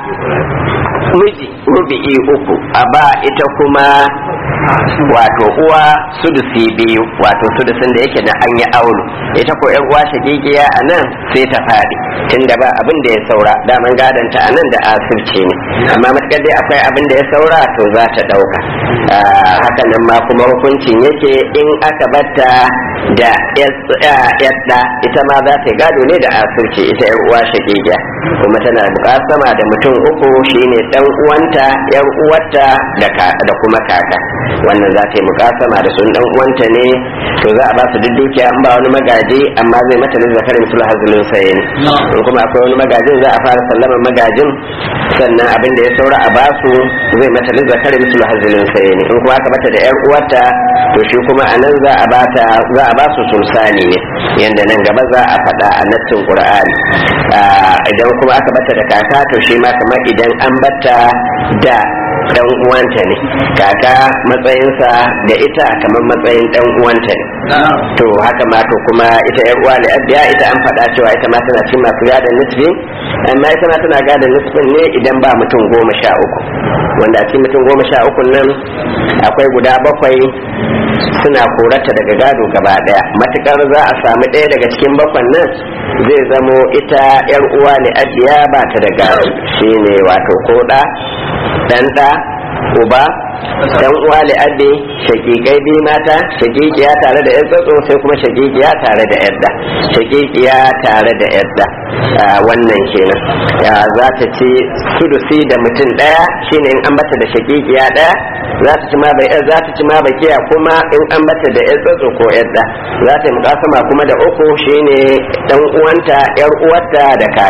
miji rubi'i uku a ba ita kuma wato uwa sudusi biyu wato sudusin da yake na an yi aulu ita ko yan uwa shagigiya a nan sai ta faɗi tunda ba abin da ya saura daman gadanta a nan da asirce ne amma matakar dai akwai abin da ya saura to za ta ɗauka haka nan ma kuma hukuncin yake in aka batta da yadda ita ma za ta yi gado ne da asirce ita yan uwa shagigiya kuma tana bukasama da mutum uku shine dan uwanta yar uwarta da kuma kaka wannan za ta yi mukasama da sun dan uwanta ne to za a ba su duk dukiya an ba wani magaji amma zai mata lissa karin sul hazlun saye ne in kuma akwai wani magajin za a fara sallama magajin sannan abin da ya saura a ba su zai mata lissa karin sul hazlun saye ne in kuma aka bata da yar uwarta to shi kuma a nan za a ba ta za a ba su sulsani ne yanda nan gaba za a faɗa a nassin qur'ani idan kuma aka bata da kaka to shi ma kamar idan an bata da dan uwanta ne kaka matsayinsa da ita kamar matsayin dan uwanta ne to haka ma to kuma ita yar uwa abiya ita an faɗa cewa ita ma tana cin masu gadon nisfi amma ita ma tana gadon nisfin ne idan ba mutum goma sha uku wanda a cikin mutum goma sha uku nan akwai guda bakwai suna korata daga gado gaba daya matukar za a samu ɗaya daga cikin bakwan nan zai zamo ita yar uwa ne ajiya ba ta da gado shine wato koda dan da uba dan uwa li abi shakikai bi mata shakikiya tare da yatsatso sai kuma shakikiya tare da yadda shakikiya tare da yadda wannan kenan ya za ta ci sudusi da mutum daya shine in an bata da shakikiya daya za ta ci ma bai za ta ci ma bakiya kuma in an bata da yatsatso ko yadda za ta yi mukasama kuma da uku shine dan uwanta yar uwarta da kaka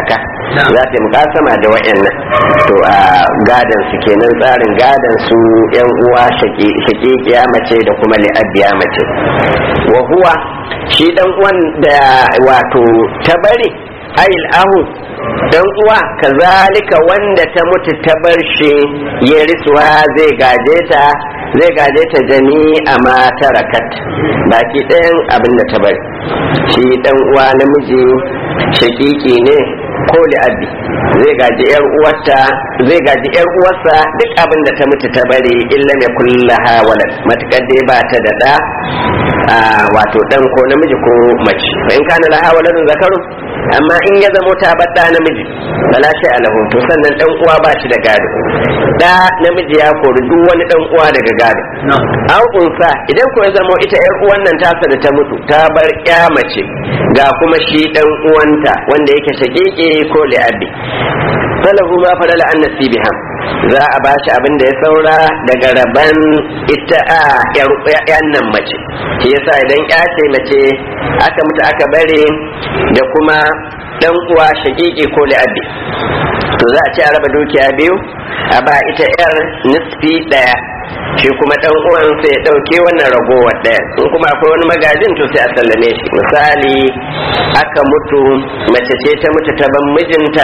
za ta yi mukasama da wa'annan to a gadan su kenan tsarin gadan su yan uwa shakikiya mace da kuma li'abbiya mace wa huwa shi dan uwan da wato ta bari ayil ahu dan uwa kazalika wanda ta mutu ta bar shi ya risuwa zai gaje ta zai gaje ta jami'a ma tarakat baki ɗayan abin da ta bari shi dan uwa namiji shakiki ne ko abi zai gaji yar uwarta zai gaji yar uwarsa duk abin da ta mutu ta bari illa mai kullaha walad matukar dai ba ta da da wato dan ko namiji ko mace fa in kana laha waladun zakaru amma in ya zamo ta bar da namiji bala sai alahu to sannan dan uwa ba shi da gado da namiji ya kori duk wani dan uwa daga gado an unsa idan ko ya zamo ita yar uwan nan tasa da ta mutu ta bar ya mace ga kuma shi dan uwanta wanda yake shakeke ko li'abi falahu ma falala an nasibiham za a ba shi abin da ya saura daga raban ita a yan nan mace shi yasa idan ya ce mace aka mutu aka bare da kuma dan uwa shakiki ko li'abi to za a ce a raba dukiya biyu a ba ita yar nisfi daya shi kuma dan uwan sai ya dauke wannan ragowar daya in kuma akwai wani magajin to sai a sallame shi misali aka mutu mace ce ta mutu ta ban mijinta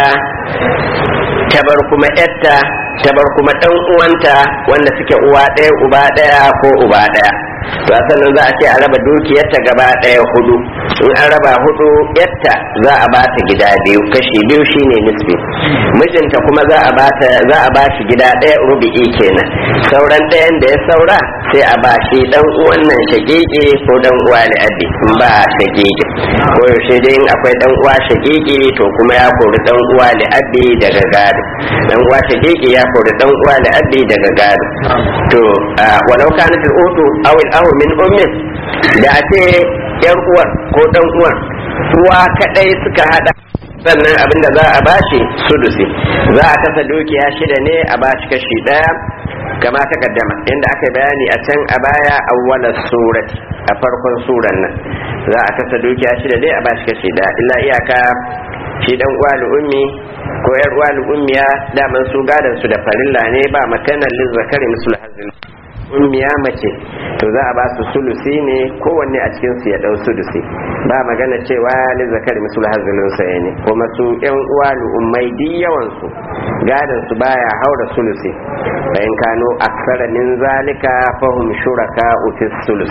ta bar kuma yarta ta bar kuma dan uwanta wanda suke uwa ɗaya uba ɗaya ko uba ɗaya to sannan za a ce a raba dukiyarta gaba ɗaya hudu in an raba hudu yarta za a ba ta gida biyu kashi biyu shine nisbi mijinta kuma za a ba ta za a ba shi gida ɗaya rubi'i kenan sauran ɗayan da ya saura sai a ba shi dan uwan nan shagege ko dan uwa ne abi in ba shagege ko yaushe dai in akwai dan uwa shagege to kuma ya kori dan uwa ne abi daga gado dan uwa shagege ya kori dan uwa ne abi daga gado to walau kanat al-utu aw al min ummin da a ce yan uwar ko dan uwar uwa kadai suka hada sannan abin da za a bashi sudusi za a kasa dukiya shida ne a bashi kashi daya kama ta kaddama inda aka bayani a can a baya awwala surati a farkon suran nan za a kasa dukiya shida ne a bashi kashi daya illa iyaka shi dan uwa ummi ko yar uwa ummiya daman su gadan su da farilla ne ba makanan lizzakari musul hazil ummiya mace to za a ba su sulusi ne kowanne a cikin su ya dau sulusi ba magana cewa li zakari misul hazilin sa ne kuma su yan uwa ummai di yawan su gadan su baya haura sulusi bayan kano aksara min zalika fahum shuraka fi sulus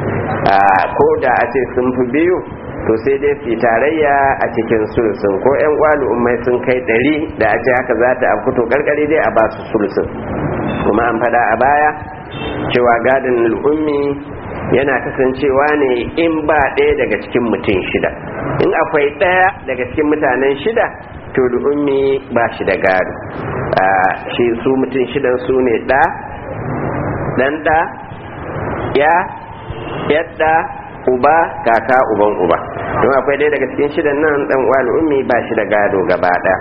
ko da a ce sun fi biyu to sai dai su tarayya a cikin sulusun ko yan uwa ummai sun kai ɗari da a ce haka za ta afkuto karkare dai a ba su sulusun kuma an fada a baya cewa gadin al'ummi yana kasancewa ne in ba ɗaya daga cikin mutum shida in akwai ɗaya daga cikin mutanen shida to al'ummi ba shi da gado shi su mutum shidan su ne ɗa ɗan ɗa ya yadda uba kaka uban uba don akwai ɗaya daga cikin shidan nan ɗan uwa al'ummi ba shi da gado gaba ɗaya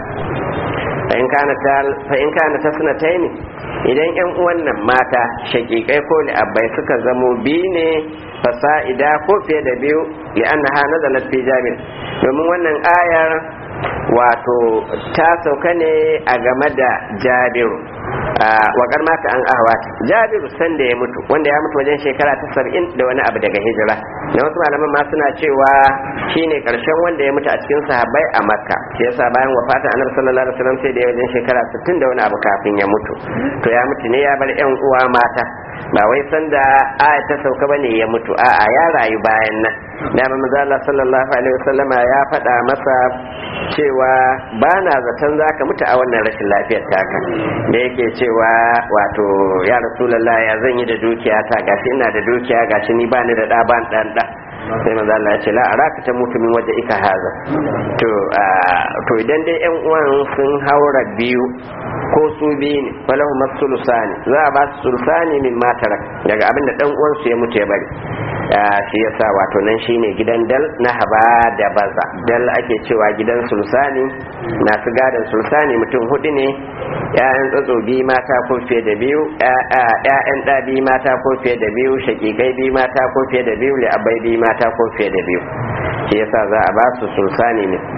fa'in kana ta suna ta ne idan yan uwan nan mata shakikai ko li'abbai suka zamo biyu ne fasa'ida ko fiye da biyu li'annaha nazalat fi jabir domin wannan ayar wato ta sauka ne a game da jabiru wakar mata an ahwata jabiru sanda ya mutu wanda ya mutu wajen shekara ta saba'in da wani abu daga hijira na wasu malaman ma suna cewa shine karshen wanda ya mutu a cikin sahabbai a makka shi yasa bayan wafatin annabi sallallahu alaihi wasallam sai da ya wajen shekara 60 da wani abu kafin ya mutu to ya mutu ne ya bar yan uwa mata ba wai sanda aya ta sauka bane ya mutu a'a ya rayu bayan nan dama manzo Allah sallallahu alaihi wasallam ya faɗa masa cewa ba na zaton zaka mutu a wannan rashin lafiyar taka da yake cewa wato ya rasulullah ya zan yi da dukiya ta gashi ina da dukiya gashi ni ba ni da da ban dan da sai manzo Allah ya ce la araka ta mutu min waje ika haza to to idan dai yan uwan sun haura biyu ko su biyu ne falahu masulusani za a ba su sulusani min matarak daga abinda dan uwan su ya mutu ya bari shi yasa wato nan shine gidan dal na haba da baza dal ake cewa gidan sulsani masu gadon sulsani mutum hudu ne ya'yan tsatso biyu mata ko fiye da biyu ya'yan ɗa biyu mata ko fiye da biyu shakikai biyu mata ko fiye da biyu li'abai biyu mata ko fiye da biyu shi yasa za a ba su sulsani ne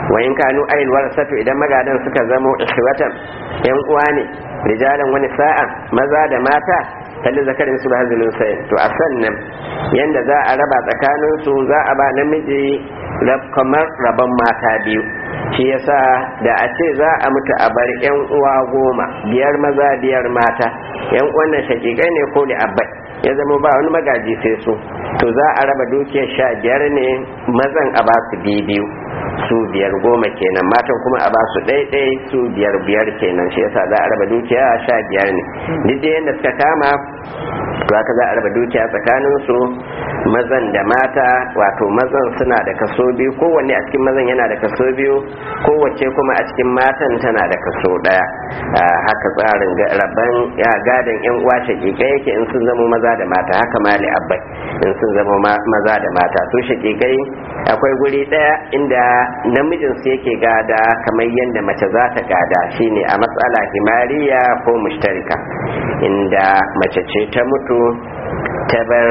wa in kanu ayil warasatu idan magadan suka zamo ikhwatan yan uwa ne rijalan wani sa'a maza da mata kalli zakarin su ba hazilin sai to a sannan yanda za a raba tsakanin su za a ba namiji kamar rabon mata biyu shi yasa da a ce za a mutu a bar yan uwa goma biyar maza biyar mata yan uwan nan shakikai ne ko da abai ya zama ba wani magaji sai su to za a raba dukiyar sha biyar ne mazan a ba su biyu su biyar goma kenan matan kuma a ba su ɗaiɗai su biyar biyar kenan shi yasa za a raba dukiya sha biyar ne duk da yadda suka kama to haka za a raba dukiya tsakanin su mazan da mata wato mazan suna da kaso biyu kowanne a cikin mazan yana da kaso biyu kowace kuma a cikin matan tana da kaso ɗaya haka tsarin rabban gadon yan uwa shakikai yake in sun zama maza da mata haka mali abbai in sun zama maza da mata su shakikai akwai guri ɗaya inda namijin su yake gada kamar yadda mace za ta gada shine a matsala himariya ko mushtarika inda mace ce ta mutu ta bar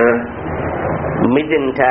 mijinta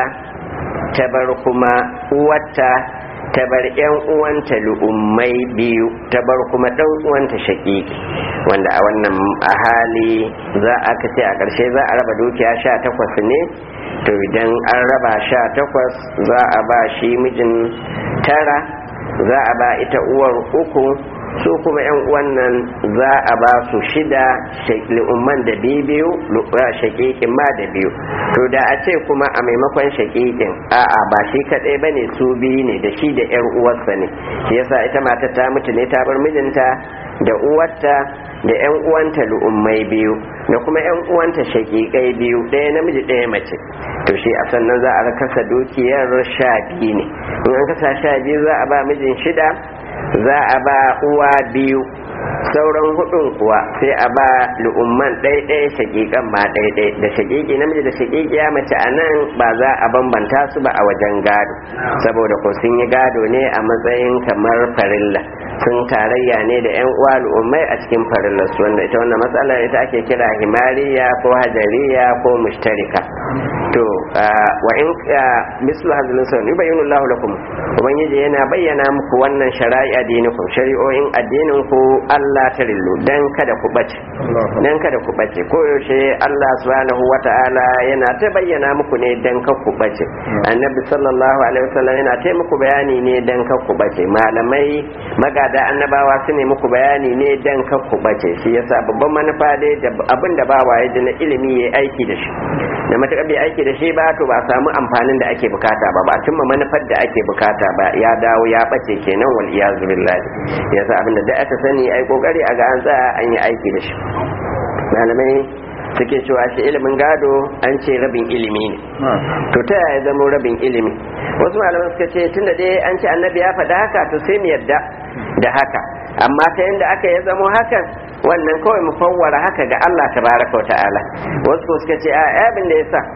ta bar kuma uwarta ta bar yan uwanta lu'ummai biyu ta bar kuma dan uwanta shaƙiƙi wanda a wannan a hali za a ce a ƙarshe za a raba dukiya sha takwas ne to idan an raba sha takwas za a ba shi mijin tara za a ba ita uwar uku su kuma yan uwan nan za a ba su shida umman da biyu shakikin ma da biyu to da a ce kuma a maimakon shakikin a'a ba shi kadai bane su biyu ne da shi da yar uwarsa ne shi yasa ita matar ta mutu ne ta bar mijinta da uwarta da yan uwanta lu'ummai biyu da kuma yan uwanta shakikai biyu ɗaya namiji ɗaya mace to shi a sannan za a kasa dukiyar sha biyu ne in an kasa sha biyu za a ba mijin shida za a ba uwa biyu sauran hudun kuwa sai a ba lu'umman ɗaiɗai shaƙiƙan ma ɗaiɗai da shaƙiƙi namiji da shaƙiƙiya mace a nan ba za a bambanta su ba a wajen gado saboda ko sun yi gado ne a matsayin kamar farilla sun tarayya ne da yan uwa al'ummai a cikin farillar su wanda ita wannan matsalar ita ake kira himariya ko hajariya ko mushtarika to wa in mislu hazlin sun yubayyinu Allahu lakum ubangiji yana bayyana muku wannan shari'a dinikum shari'o'in addinin ku Allah ta rillu dan kada ku bace dan kada ku bace ko yaushe Allah subhanahu wata'ala yana ta bayyana muku ne dan ka ku bace annabi sallallahu alaihi wasallam yana ta muku bayani ne dan ka ku bace malamai magada annabawa su ne muku bayani ne dan ka ku bace shi yasa babban manufa dai da abin da ba waye da na ilimi yayi aiki da shi da matuƙar bai aiki da shi ba to ba samu amfanin da ake bukata ba ba cimma manufar da ake bukata ba ya dawo ya bace kenan wal iyazu billahi yasa abinda da aka sani ai kokari a ga an tsaya an yi aiki da shi malamai suke cewa shi ilimin gado an ce rabin ilimi ne to ta yaya zama rabin ilimi wasu malaman suka ce tunda dai an ce annabi ya faɗa haka to sai mu yarda da haka amma ta yadda aka ya zamo hakan wannan kawai mu fawwara haka ga Allah tabaraka wa ta'ala wasu suka ce a abin da yasa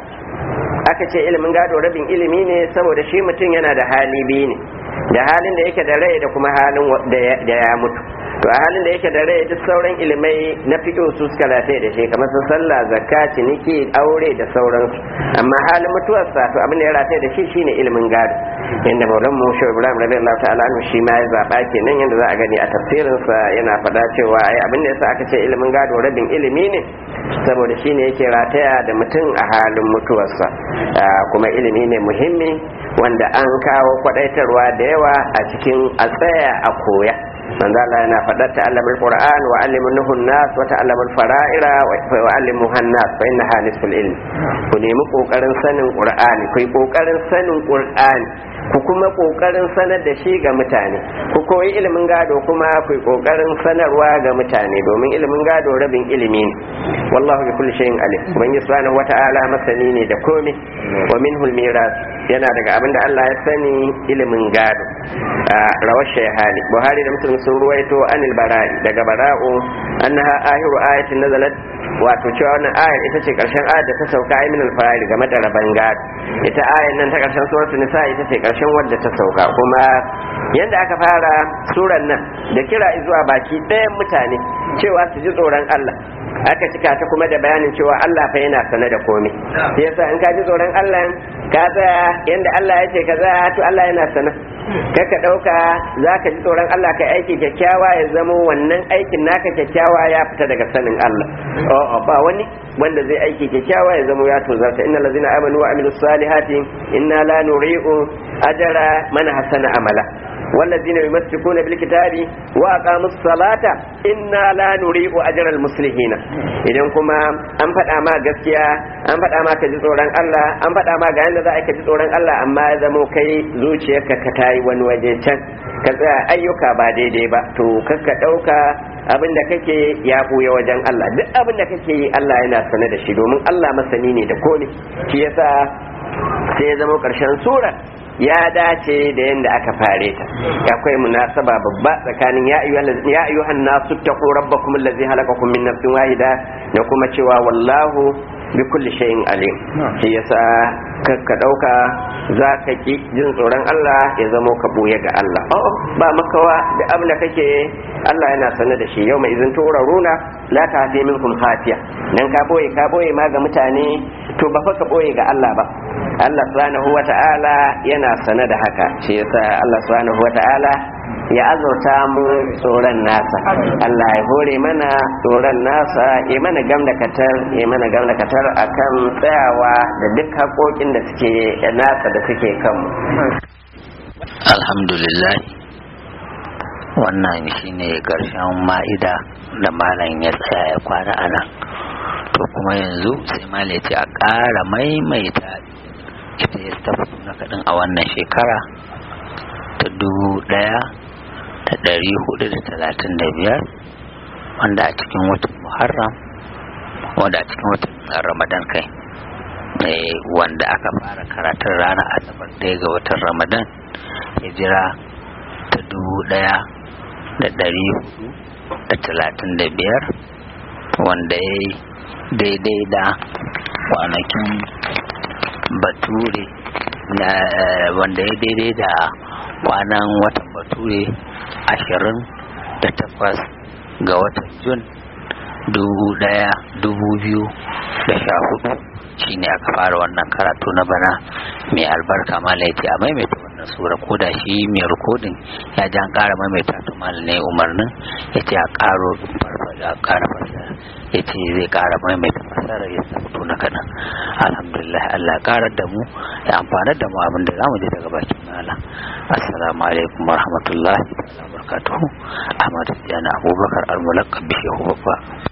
aka ce ilimin gado rabin ilimi ne saboda shi mutum yana da hali biyu ne da halin da yake da rai da kuma halin da ya mutu to a halin da yake da rai duk sauran ilimai na fiƙo su suka rataye da shi kamar su sallah zakka ciniki aure da sauransu amma halin mutuwarsa to abin da ya rataye da shi shine ilimin gado yanda maulan mu shi ibrahim radiyallahu ta'ala anhu shi ma ya zaba kenan yanda za a gani a tafsirinsa yana faɗa cewa ai abin da yasa aka ce ilimin gado rabin ilimi ne saboda shine yake rataya da mutum a halin mutuwarsa kuma ilimi ne muhimmi wanda an kawo kwadaitarwa da yawa a cikin a tsaya a koya manzo Allah yana faɗar ta'allamul Qur'an wa allimuhu an-nas wa ta'allamul fara'ira wa allimuhu an-nas fa innaha nisful ilm ku nemi kokarin sanin Qur'ani ku yi kokarin sanin Qur'ani ku kuma kokarin sanar da shi ga mutane ku koyi ilimin gado kuma ku yi kokarin sanarwa ga mutane domin ilimin gado rabin ilimi ne wallahu bi kulli shay'in alim ubangiji subhanahu wata'ala masani ne da komai wa minhu al-miras yana daga abin da Allah ya sani ilimin gado rawar shayhani buhari da muslim sun ruwaito anil bara'i daga bara'u annaha ahiru ayatin nazalat wato cewa wannan ayar ita ce karshen ayar da ta sauka ai min al-fara'id game da raban gado ita ayar nan ta karshen suratul nisa ita ce karshen wadda ta sauka kuma yanda aka fara suran nan da kira zuwa baki ɗayan mutane cewa su ji tsoron Allah aka cika ta kuma da bayanin cewa Allah fa yana sane da komai sai yasa in ka ji tsoron Allah ka tsaya yanda Allah ya ce kaza to Allah yana sana kaka dauka zaka ji tsoron Allah kai aiki kyakkyawa ya zamo wannan aikin naka kyakkyawa ya fita daga sanin Allah oh ba wani wanda zai aiki kyakkyawa ya zamo ya tozarta innal ladzina amanu wa amilus salihati inna la nuri'u ajra man hasana amala والذين يمسكون بالكتاب وأقاموا الصلاة إنا لا نريء أجر المصلحين idan kuma an faɗa ma gaskiya an faɗa ma ka ji tsoron Allah an faɗa ma ga yadda za a ka ji tsoron Allah amma ya zamo kai zuciyarka ka tayi wani waje can ka tsaya ayyuka ba daidai ba to kakka ɗauka abin da kake ya buya wajen Allah duk abin da kake yi Allah yana sane da shi domin Allah masani ne da kone shi yasa sai ya zama ƙarshen surar ya dace da yadda aka fare ta akwai munasaba babba tsakanin ya ayyuhan nasu taqu rabbakum allazi halaqakum min nafsin wahida da kuma cewa wallahu bi kulli shay'in alim shi yasa ka dauka za ka ki jin tsoron Allah ya zamo ka buye ga Allah oh ba makawa da abin da kake Allah yana sane da shi yau mai izin turaruna la ta fi minkum khafiya dan ka boye ka boye ma ga mutane to ba fa ka boye ga Allah ba Allah subhanahu wata'ala yana sane da haka shi yasa Allah subhanahu wata'ala ya azurta mu tsoron nasa Allah ya hore mana tsoron nasa ya mana gamda katar ya mana gamda katar akan tsayawa da duk haƙoƙin da suke nasa da suke kanmu alhamdulillah wannan shine ƙarshen ma'ida da malam ya tsaya ya kwana a nan to kuma yanzu sai malam ya ce a ƙara maimaita ita ya tafi na kaɗin a wannan shekara ta dubu ɗaya da ɗari hudu da talatin da biyar wanda a cikin watan muharram wanda a cikin watan ramadan kai wanda aka fara karatun ranar asabar ɗaya ga watan ramadan hijira ta dubu ɗaya da ɗari hudu da talatin da biyar wanda ya yi daidai da kwanakin bature na wanda ya daidai da kwanan watan bature ashirin da takwas ga watan jun dubu daya dubu biyu da sha hudu shine aka fara wannan karatu na bana mai albarka malaiti a maimaita wannan sura ko da shi mai rikodin ya ji an kara maimaita to ne umarnin ya ce a karo farfada a kara fasara ya ce zai kara maimaita fasara ya sabto na kaɗan alhamdulillah allah karar da mu ya amfanar da mu abin da za mu je daga bakin malam assalamu alaikum wa rahmatullahi wa barakatuhu ahmad yana abubakar almulakka bishehu babba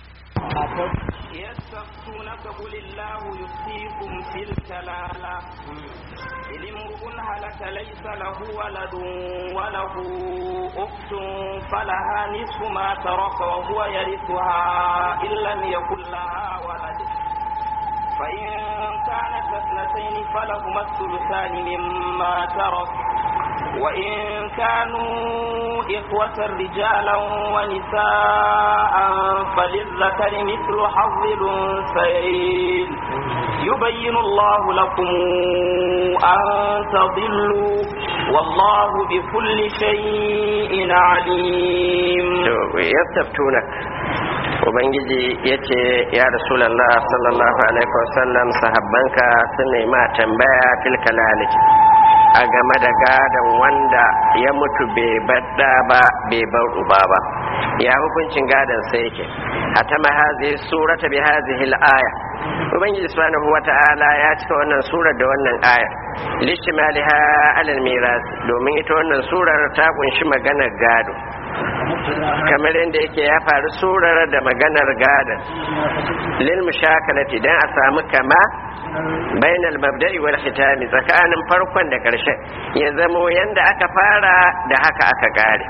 يستفتونك قل الله يفتيكم في الكلالة إن امرؤ هلك ليس له ولد وله أخت فلها نصف ما ترك وهو يرثها إن لم يكن لها ولد فإن كانت اثنتين فلهما الثلثان مما ترك وإن كانوا إخوة رجالا ونساء فللذكر مثل حظ الأنثيين يبين الله لكم أن تضلوا والله بكل شيء عليم يستفتونك ubangiji ya ce ya rasulallah sallallahu alaihi wasallam sahabbanka sun nema tambaya fil kalaliki a game da gadon wanda ya mutu bai badda ba bai bar uba ba ya hukuncin gadon sai yake hatama hazihi surata bi hazihi al-aya ubangiji subhanahu wata'ala ya cika wannan surar da wannan aya lishtimaliha alal miras domin ita wannan surar ta kunshi maganar gado kamar yadda yake ya faru surar da maganar gadon lil mushakalati dan a samu kama bainal mabda'i wal khitami tsakanin farkon da karshen ya zamo yanda aka fara da haka aka kare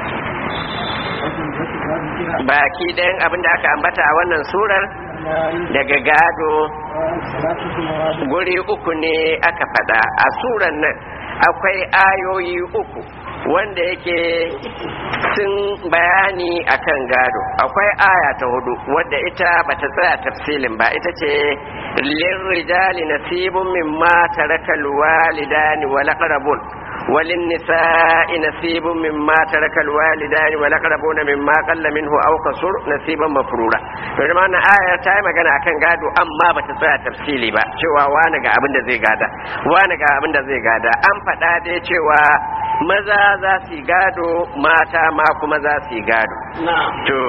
baki ɗayan abin da aka ambata a wannan surar daga gado guri uku ne aka faɗa a surar nan akwai ayoyi uku wanda yake sun bayani akan gado akwai aya ta hudu wadda ita bata tsaya tafsilin ba ita ce lirrijali nasibun mimma taraka alwalidani wal aqrabun walin nisa'i nasibun mimma taraka alwalidani wal aqrabuna mimma qalla minhu aw kasur nasiban mafrura to da wannan aya ta yi magana akan gado amma bata tsaya tafsili ba cewa wani ga abin da zai gada wani ga abin da zai gada an faɗa dai cewa maza za su yi gado mata ma kuma za su yi gado to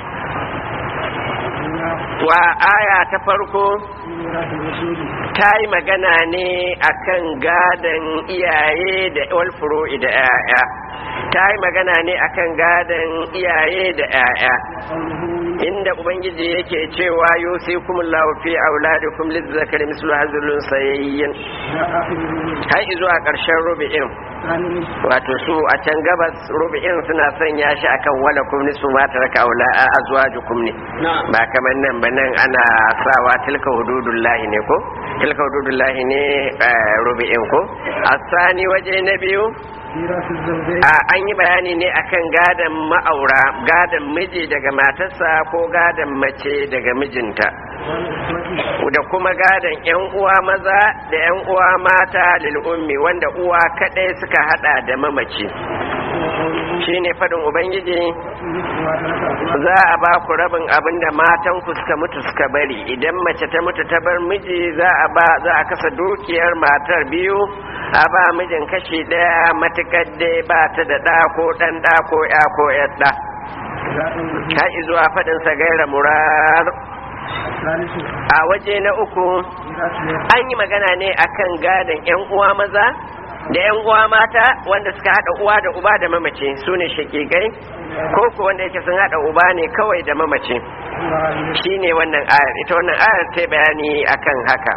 wa aya ta farko ta yi magana ne akan gadon iyaye da walfuro da 'ya'ya ta yi magana ne akan gadon iyaye da 'ya'ya inda ubangiji yake cewa yusikum Allahu fi auladikum lizzakari mislu hazlun sayyin har zuwa ƙarshen rubi'in wato su a can gabas rubi'in suna sanya shi akan wala kum nisfu ma taraka aula a azwajukum ne ba kamar nan ba nan ana sawa tilka hududullahi ne ko tilka hududullahi ne rubi'in ko asani waje na biyu an yi bayani ne akan gadon ma'aura gadon miji daga matarsa ko gadon mace daga mijinta da kuma gadon yan uwa maza da yan uwa mata lil ummi wanda uwa kadai suka hada da mamaci shine fadin ubangiji za a ba ku rabin abin da matan ku suka mutu suka bari idan mace ta mutu ta bar miji za a ba za a kasa dukiyar matar biyu a ba mijin kashi daya matukar dai ba ta da ɗa ko ɗan ɗa ko ya ko yadda har zuwa faɗinsa gaira murar a waje na uku an yi magana ne akan gadon 'yan uwa maza da 'yan uwa mata wanda suka haɗa uwa da uba da mamace su ne shakigai ko ku wanda yake sun haɗa uba ne kawai da mamace shi ne wannan ayar ita wannan ayar ta bayani akan haka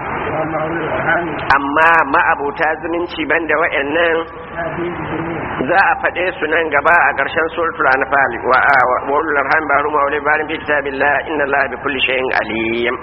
amma ma'abuta zumunci banda wa'annan za a faɗe su nan gaba a ƙarshen suratul anfal wa wa ulul arham ba'ru ma ulil barin fi kitabillah inna allaha bi kulli shay'in alim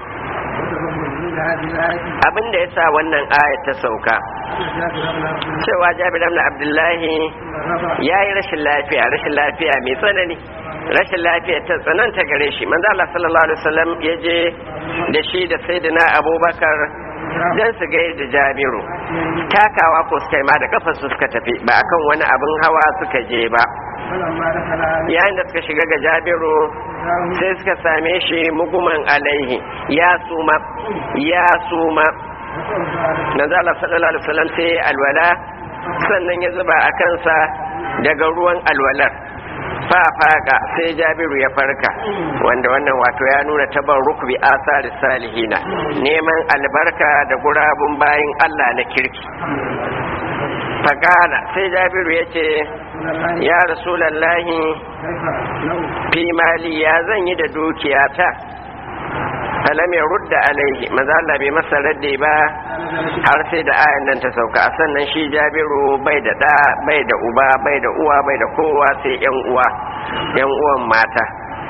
abin da yasa wannan aya ta sauka cewa jabir ibn abdullahi yayi rashin lafiya rashin lafiya mai tsanani rashin lafiya ta tsananta gare shi manzo Allah sallallahu alaihi wasallam ya je da shi da sayyidina abubakar dan su gai da jabiru takawa ko suka yi ma da kafar su suka tafi ba akan wani abin hawa suka je ba yayin da suka shiga ga jabiru sai suka same shi muguman alaihi ya suma ya suma manzo Allah sallallahu alaihi wasallam sai alwala sannan ya zuba a kansa daga ruwan alwalar fafaka sai jabiru ya farka wanda wannan wato ya nuna tabar rukbi asari salihina neman albarka da gurabun bayin Allah na kirki fakala sai jabiru ya ce ya rasulallahi fi mali ya zan yi da dukiyata falam ya rudda alaihi maza Allah bai masa radde ba har sai da ayan nan ta sauka sannan shi jabiru bai da da bai da uba bai da uwa bai da kowa sai yan uwa yan uwan mata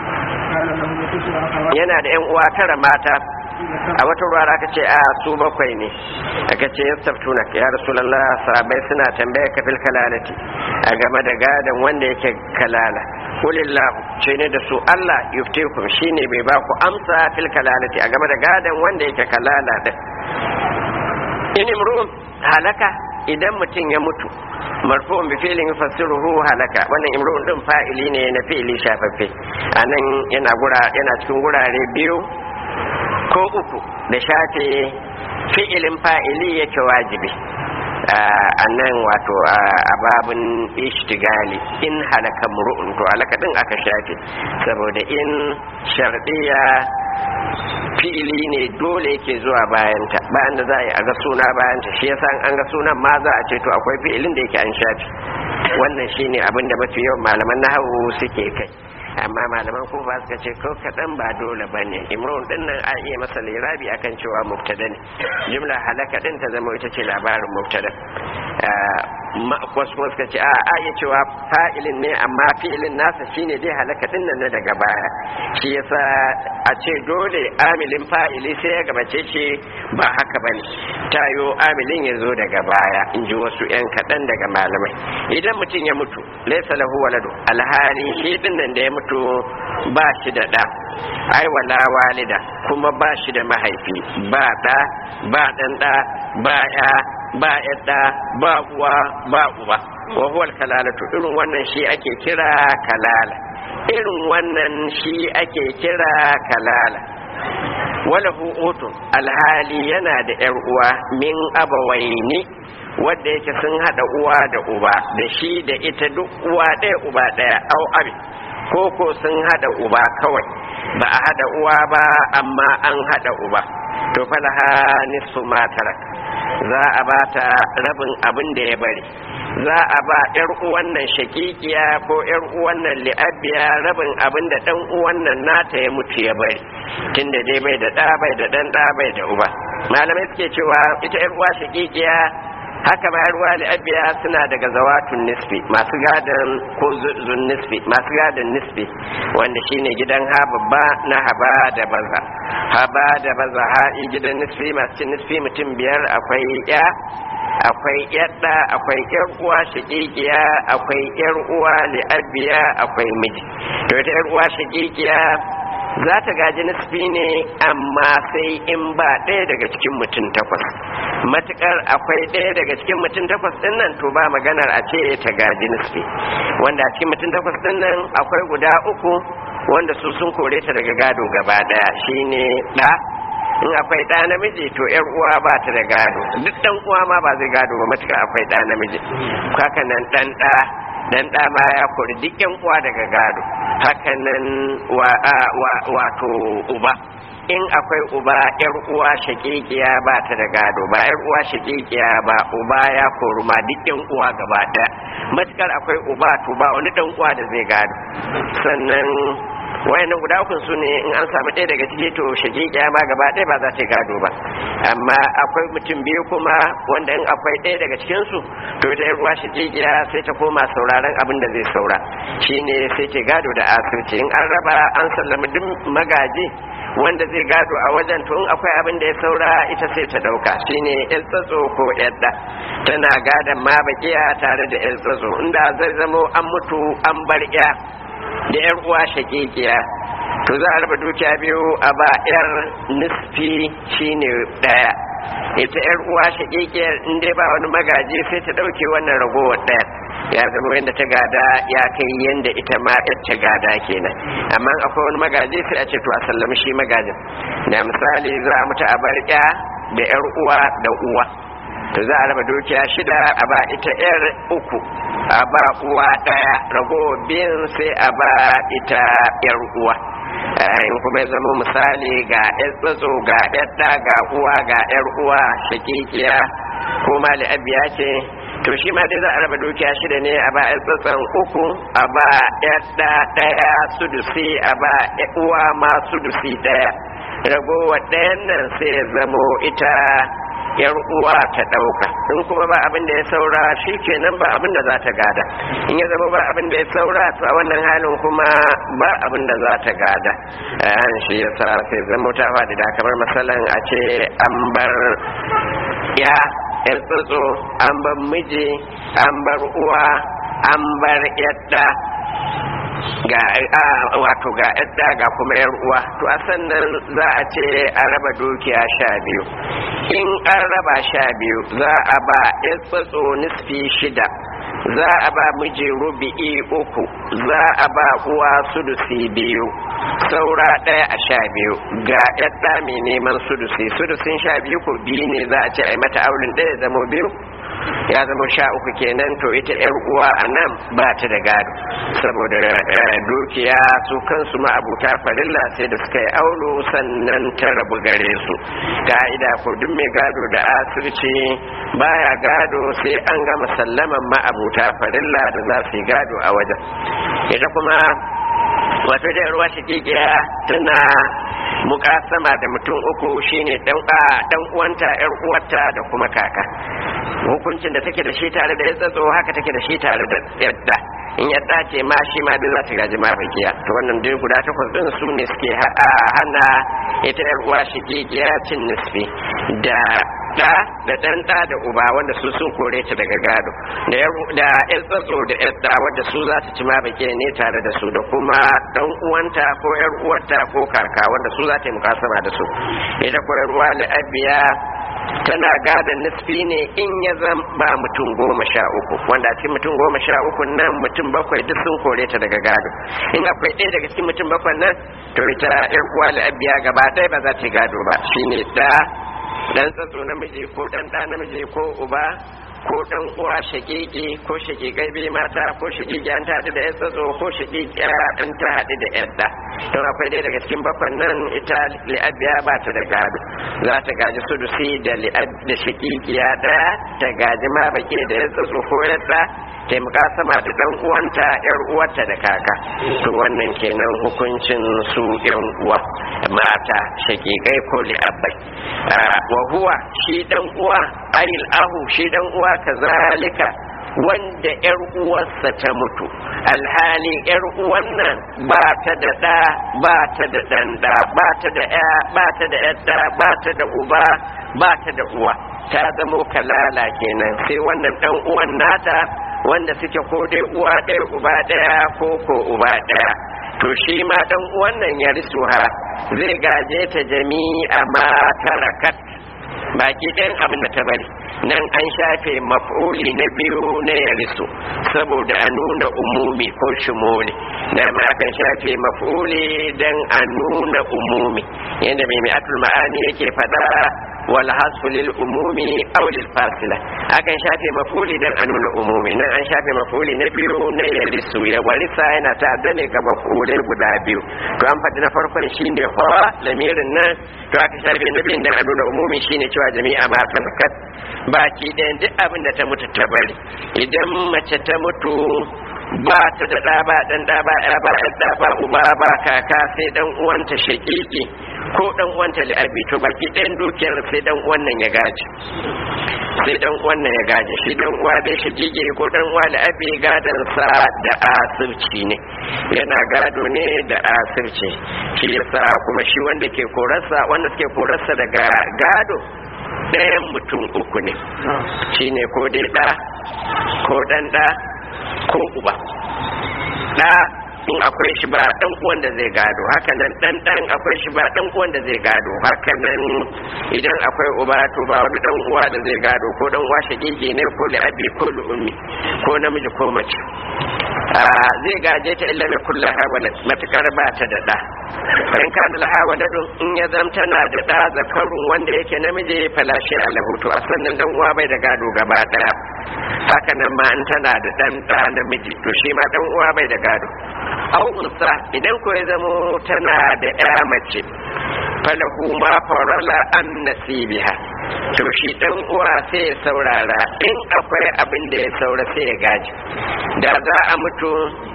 yana da yan uwa tara mata a wata ruwa aka ce a su bakwai ne aka ce ya saftuna ya rasulallah sahabai suna tambaya ka fil kalalati a game da gadon wanda yake kalala kulillahu ce ne da su Allah yuftikum shine bai ba ku amsa fil kalalati a game da gadon wanda yake kalala din in imru'un halaka idan mutum ya mutu marfu'un bi fi'lin yufassiruhu halaka wannan imru'un din fa'ili ne na fi'ili shafaffe anan yana gura yana cikin gurare biyu ko uku da shafe fi'ilin fa'ili yake wajibi a nan wato a babin ishtigali in halaka muru'un to halaka din aka shafe saboda in shardiya fi'ili ne dole yake zuwa bayanta bayan da za a yi a ga suna bayanta shi yasa an ga sunan ma za a ce to akwai fi'ilin da yake an shafe wannan shine abin da mafi yawan malaman nahawu suke kai amma malaman kufa suka ce ko kaɗan ba dole ba ne imrun din nan a iya masa lirabi akan cewa mubtada ne jumla halaka din ta zama ita ce labarin mubtada wasu kuma suka ce a a iya cewa fa'ilin ne amma fi'ilin nasa shine dai halaka din nan na daga baya shi yasa a ce dole amilin fa'ili sai ya gabace shi ba haka bane tayo amilin ya zo daga baya in ji wasu yan kaɗan daga malamai idan mutum ya mutu laisa lahu waladu alhali shi din nan da ya mutu ba shi da ɗa ai wala walida kuma ba shi da mahaifi ba ɗa ba ɗan ɗa ba ya ba yadda ba uwa ba uba wa huwa kalalatu irin wannan shi ake kira kalala irin wannan shi ake kira kalala wala utun alhali yana da yar uwa min abawaini wadda yake sun hada uwa da uba da shi da ita duk uwa ɗaya uba ɗaya au abi ko ko sun hada uba kawai ba a hada uwa ba amma an hada uba to falaha nisfu ma tarak za a ba ta rabin abin da ya bari za a ba yar uwan nan shakikiya ko yar uwan nan li'abiya rabin abin da dan uwan nan nata ya mutu ya bari tunda dai bai da da bai da dan da bai da uba malamai suke cewa ita yar uwa shakikiya haka ma yar uwa li'abiya suna daga zawatun nisfi masu gadan ko zun nisfi masu gadan nisfi wanda shine gidan ha babba na haba da baza haba da baza ha gidan nisfi masu cin nisfi mutum biyar akwai ya akwai yadda akwai yar uwa shakikiya akwai yar uwa li'abiya akwai miji to ita yar uwa shakikiya za ta gaji nisfi ne amma sai in ba ɗaya daga cikin mutum takwas matukar akwai ɗaya daga cikin mutum takwas ɗin nan to ba maganar a ce ta gaji nisfi wanda a cikin mutum takwas ɗin nan akwai guda uku wanda su sun kore ta daga gado gaba ɗaya shine ɗa in akwai ɗa namiji to yar uwa ba ta da gado duk ɗan uwa ma ba zai gado ba matuƙa akwai ɗa namiji haka nan ɗan ɗa dan ɗa ma ya kori duk yan uwa daga gado haka nan wato uba in akwai uba yar uwa shakikiya ba ta da gado ba yar uwa shakikiya ba uba ya kori ma duk yan uwa gaba ɗaya matukar akwai uba to ba wani ɗan uwa da zai gado sannan wayannan guda uku su ne in an samu ɗaya daga ciki to shagigiya ma gaba ɗaya ba za ta gado ba amma akwai mutum biyu kuma wanda in akwai ɗaya daga cikin su to ita yar uwa shagigiya sai ta koma sauraron abin da zai saura shine sai ta gado da asirci in an raba an sallami duk magaji wanda zai gado a wajen to in akwai abin da ya saura ita sai ta dauka shine yan tsatso ko yadda tana gadon ma bakiya tare da yan tsatso inda zai zamo an mutu an bar ya da yar uwa shakikiya to za a raba dukiya biyu a ba yar nisfi shine daya ita yar uwa shakikiyar in dai ba wani magaji sai ta dauke wannan ragowar daya ya zama yadda ta gada ya kai yadda ita ma ta gada kenan amma akwai wani magaji sai a ce to a sallami shi magajin da misali za a mutu a bar ya da yar uwa da uwa to za a raba dukiya shida a ba ita yar uku a ba uwa daya ragowar biyan sai a ba ita yar uwa in kuma ya zama misali ga yan tsatso ga yadda ga uwa ga yar uwa shakikiya ko mali abiya ce to shi ma dai za a raba dukiya shida ne a ba yan tsatson uku a ba yadda daya sudusi a ba uwa ma sudusi daya ragowar ɗayan nan sai ya zamo ita yar uwa ta ɗauka in kuma ba abin da ya saura shi kenan ba abin da za ta gada in ya zama ba abin da ya saura to a wannan halin kuma ba abin da za ta gada an shi ya sa sai zama ta faɗi da kamar masalan a ce an bar ya yar tsotso an bar miji an bar uwa an bar yadda ga wato ga yadda ga kuma yar uwa to a sannan za a ce a raba dukiya sha biyu in an raba sha biyu za a ba yan tsatso nisfi shida za a ba miji rubi'i uku za a ba uwa sudusi biyu saura ɗaya a sha biyu ga yadda mai neman sudusi sudusin sha biyu ko biyu ne za a ce a yi mata aulin ɗaya zama biyu ya zama sha uku kenan to ita yar uwa a nan ba ta da gado saboda dukiya su kansu ma'abuta farilla sai da suka yi aulo sannan ta rabu gare su ka'ida ko duk mai gado da asirci baya gado sai an gama sallaman ma'abuta farilla da za su yi gado a wajen ita kuma wato da ruwa shakikiya tana mukasama da mutum uku shine dan dan uwanta yar uwarta da kuma kaka hukuncin da take da shi tare da tsatso haka take da shi tare da yadda in yadda ce ma shi ma duk za ta gaji mafakiya to wannan dai guda takwas din su ne suke hana ita yar uwa shakikiya cin nisfi da da da dan da da uba wanda su sun kore ta daga gado da da yan tsatso da yan da wanda su za ta ci ma bake ne tare da su da kuma dan uwanta ko yar uwarta ko kaka wanda su za ta yi mukasama da su ita ko yar uwa da abiya tana gadon nisfi ne in ya zama ba mutum goma sha uku wanda a cikin mutum goma sha uku nan mutum bakwai duk sun kore ta daga gado in akwai ɗaya daga cikin mutum bakwai nan to ita yar uwa la'abiya gaba ɗaya ba za ta yi gado ba shine ɗa dan tsatso namiji ko dan ɗa namiji ko uba ko dan uwa shakiki ko shakikai bai mata ko shakiki an ta haɗu da yan tsatso ko shakiki an ta haɗu da yan da don akwai dai daga cikin bakwan nan ita li'abiya ba ta da gado za ta gaji sudusi da li'ab da shakikiya ɗaya ta gaji ma baki da yan tsatso ko yadda taimaka sama da dan uwanta yar uwarta da kaka to wannan kenan hukuncin su yan uwa mata shakikai ko li'abbai wa huwa shi dan uwa ayil ahu shi dan uwa kazalika wanda yar uwarsa ta mutu alhali yar uwan nan ba ta da da ba ta da dan da ba ta da ya ba ta da yadda ba ta da uba ba ta da uwa ta zamo kalala kenan sai wannan dan uwan nata wanda suke ko dai uwa ɗaya uba ɗaya ko ko uba ɗaya to shi ma dan uwan nan ya risuha zai gaje ta jami'a ma tarakat baki ɗayan abin da ta bari nan an shafe maf'uli na biyu na yarisu saboda a nuna umumi ko shumuli da ma kan shafe maf'uli dan a nuna umumi yadda mai mi'atul ma'ani yake faɗa wal hasfu lil umumi aw lil fasila akan shafe maf'uli dan a nuna umumi nan an shafe maf'uli na biyu na yarisu ya warisa yana ta ne ga maf'ulai guda biyu to an faɗi na farkon shine fa lamirin nan to aka shafe na biyun dan a nuna umumi shine cewa jami'a ma kat baki ɗayan duk abin da ta mutu ta bari idan mace ta mutu ba ta da ɗa ba ɗan ɗa ba ɗa ba ɗa ba uba ba kaka sai ɗan uwanta shaƙiƙi ko ɗan uwanta li'abi to baki ɗayan dukiyar sai ɗan uwan nan ya gaji sai ɗan uwan nan ya gaji shi ɗan uwa dai shaƙiƙi ko ɗan uwa li'abi gadon sa da asirci ne yana gado ne da asirci shi yasa kuma shi wanda ke korarsa wanda suke korarsa daga gado ɗayan mutum uku ne shi ne ko dai ɗa ko ɗan ɗa ko uba ɗa in akwai shi ba ɗan uwan da zai gado haka nan ɗan ɗan akwai shi ba ɗan uwan da zai gado haka nan idan akwai uba to ba wani ɗan uwa da zai gado ko ɗan uwa shagege ne ko abi ko ummi ko namiji ko mace zai gaje ta illa mai kulla hawalat matukar ba ta da ɗa in ka da hawalat in ya zam tana da ɗa zakarun wanda yake namiji falashe a lahutu a sannan dan uwa bai da gado gaba ɗaya haka nan ma in tana da ɗan ɗa namiji to shi ma ɗan uwa bai da gado au unsa idan ko ya zamo tana da ƴa mace falahu ma farala an nasibiha to shi dan uwa sai ya saurara in akwai abin da ya saura sai ya gaji da za a mutu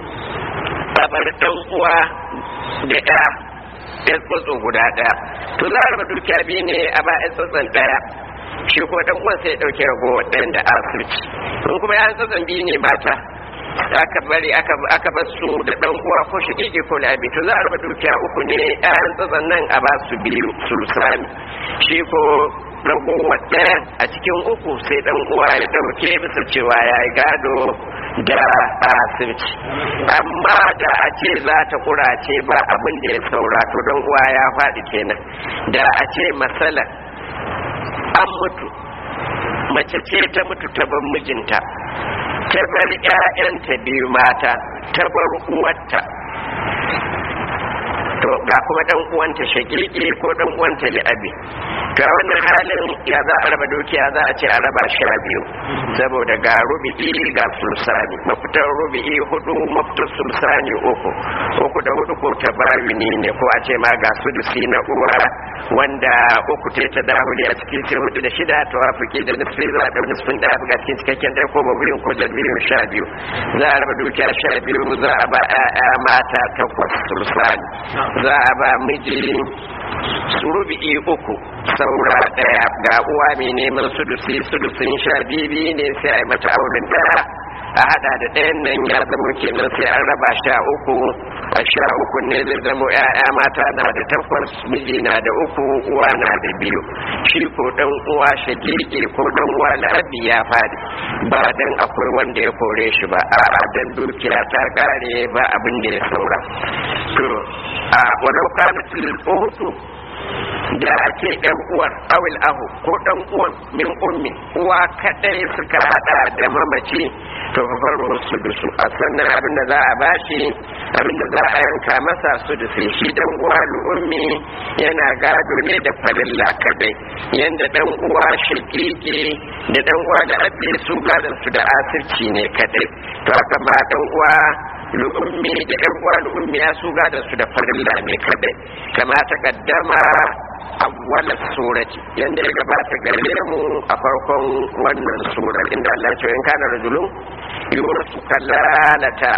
bar dan uwa da ya ya tsotso guda daya to za a raba dukiya biyu ne a ba ya tsotson daya shi ko dan uwan sai ya dauke ragowar ɗayan da asirci in kuma ya tsotson biyu ne mata aka bari aka bar su da dan uwa ko shi ko labi to za a raba dukiya uku ne ƴaƴan tsotson nan a ba su biyu sulusani shi ko ragowar ɗaya a cikin uku sai dan uwa ya ɗauke bisa cewa ya yi gado da asirci amma da a ce za ta kurace ba abin da ya saura to dan uwa ya faɗi kenan da a ce masala an mutu mace ce ta mutu ta bar mijinta ta bar 'ya'yanta biyu mata ta bar uwarta to ga kuma dan uwanta shakiki ko dan uwanta li'abi ga wannan halin ya za a raba dukiya za a ce a raba sha biyu saboda ga rubi'i ga sulsani mafitar rubi'i hudu mafitar sulsani uku uku da hudu ko ta barini ne ko a ce ma ga sudusi na uwa wanda uku ta ta dahuli a cikin sai hudu da shida ta wafiki da nisfi za a ɗau nisfin da ga cikin cikakken ɗaya ko baburin ko jalbirin sha biyu za a raba dukiya sha biyu za a ba 'ya'ya mata takwas sulsani za a ba miji rubi'i uku saura daya ga uwa mai neman sudusi sudusin sha bibi ne sai a yi mata auren daya a hada da ɗayan nan ya zama kenan sai an raba sha uku a sha uku ne zai zama ya'ya mata na da takwas miji na da uku uwa na da biyu shi ko dan uwa shagirki ko dan uwa la'abi ya fadi ba dan akwai wanda ya kore shi ba a dan dukiya ta kare ba abin da ya saura to a wadau kana tilil uhutu da ake ɗan uwar awil ahu ko ɗan uwan min ummi uwa kadai suka hada da mamaci to farko su da su a sannan abin da za a bashi abin da za a yanka masa su da su shi dan uwa ummi yana gado ne da farilla kadai yanda dan uwa shakiki da dan uwa da abin su gadon su da asirci ne kadai to haka ma dan uwa lu'ummi da yan uwa lu'ummi ya su gadon su da farilla ne kadai kama ta kaddama awwal surati yanda ya gabata gare mu a farkon wannan sura inda Allah ya ce in kana rajulun yurasu kalalata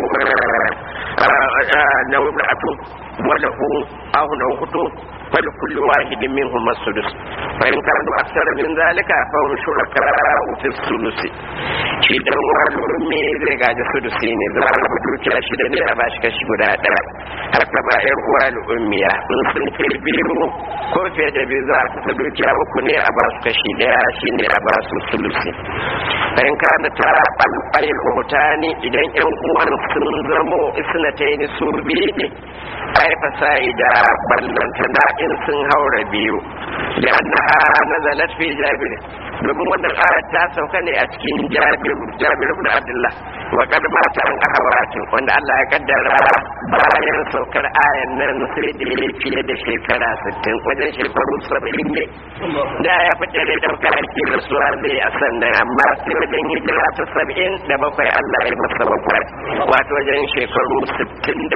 nawratu walahu aw nawhutu فلكل واحد منهم السدس فإن كانوا أكثر من ذلك فهم شركاء في الثلث shi dan uwan ummi zai gaji sudusi ne za a rabu dukiya shida ne a bashi kashi guda ɗaya haka ba yar uwan ummiya in sun kai biyu ko fiye da biyu za a kasa dukiya uku ne a ba su kashi ɗaya shi ne a ba su sulusi bayan kana ta ɓalɓalin hutani idan yan uwan sun zamo isnataini su biyu ne ai fasa'i da ballantana in sun haura biyu da annaha nazalat fi jabir domin wannan ayat ta sauka ne a cikin jabir jabir ibn abdullah wa qad mata an ahwatin wanda Allah ya kaddara bayan saukar ayan nan sai da ya fiye da shekara 60 wajen shekaru 70 ne da ya fice da daukar ake da suwa zai a sannan amma sai wajen hijira ta 70 da bakwai Allah ya masa bakwai wato wajen shekaru 67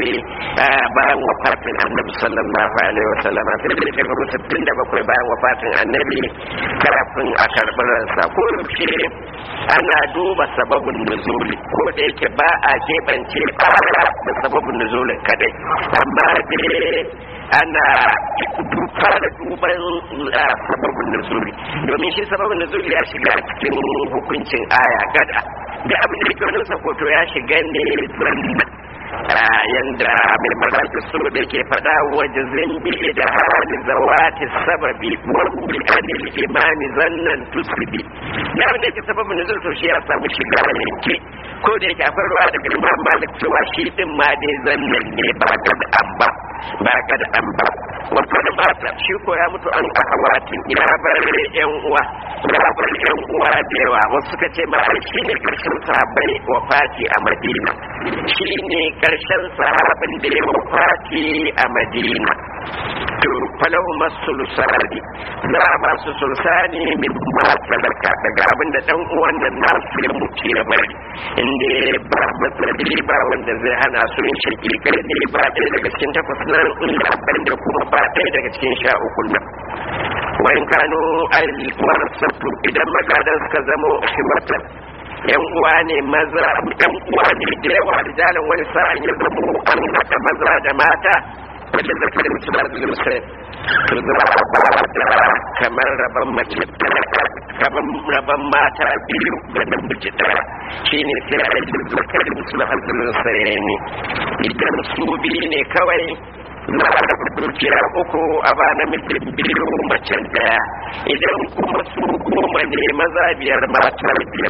bayan wafatin annabi sallallahu alaihi wasallam sai da shekaru 67 bayan wafatin annabi kafin a karɓi ransa ko yaushe ana duba sababin nuzuli ko da yake ba a keɓance ƙara da sababin nuzulin kadai amma dai ana fara duban sababin nuzuli domin shi sababin nuzuli ya shiga cikin hukuncin aya gada da abin da ke wani sakoto ya shiga ne zanna yanda mai magana su da ke faɗa waje zambi da hali zawati sababi wani anil imani zannan tusbi ya da yake sababin nuzul to shi ya samu shiga yanke ko da yake akwai ruwa daga imam malik cewa shi din ma dai zannan ne ba ga da an ba ba ga da an ba wato da mata shi ko ya mutu an ahawatin ya bar yan uwa ya bar yan uwa da yawa wasu suka ce ma shi ne karshen sahabbai wafati a madina shi ne karshen sahabin da ya wafati a madina to falahu masulusani za a ba su sulsani min ma sadaka daga abin da dan uwan da na su ya mutu ya bari inda ba matsadi ba wanda zai hana su yin shirki kai ne ba ɗaya daga cikin takwas nan inda abin da kuma ba ɗaya daga cikin sha uku nan wani kano alikuwar sabtu idan magadan suka zamo shimatan yan uwa ne maza yan uwa ne da yawa da jalan wani sa'an ya zamo an haɗa maza da mata wanda zaka da mutum da musulun to zama a kamar rabon mace rabon rabon mata biyu da namiji ɗaya shi ne sai a yi zaka da mutum da musulun ne idan su biyu ne kawai za a da dukiya uku a ba namiji biyu mace ɗaya idan kuma su goma ne maza biyar mata biyar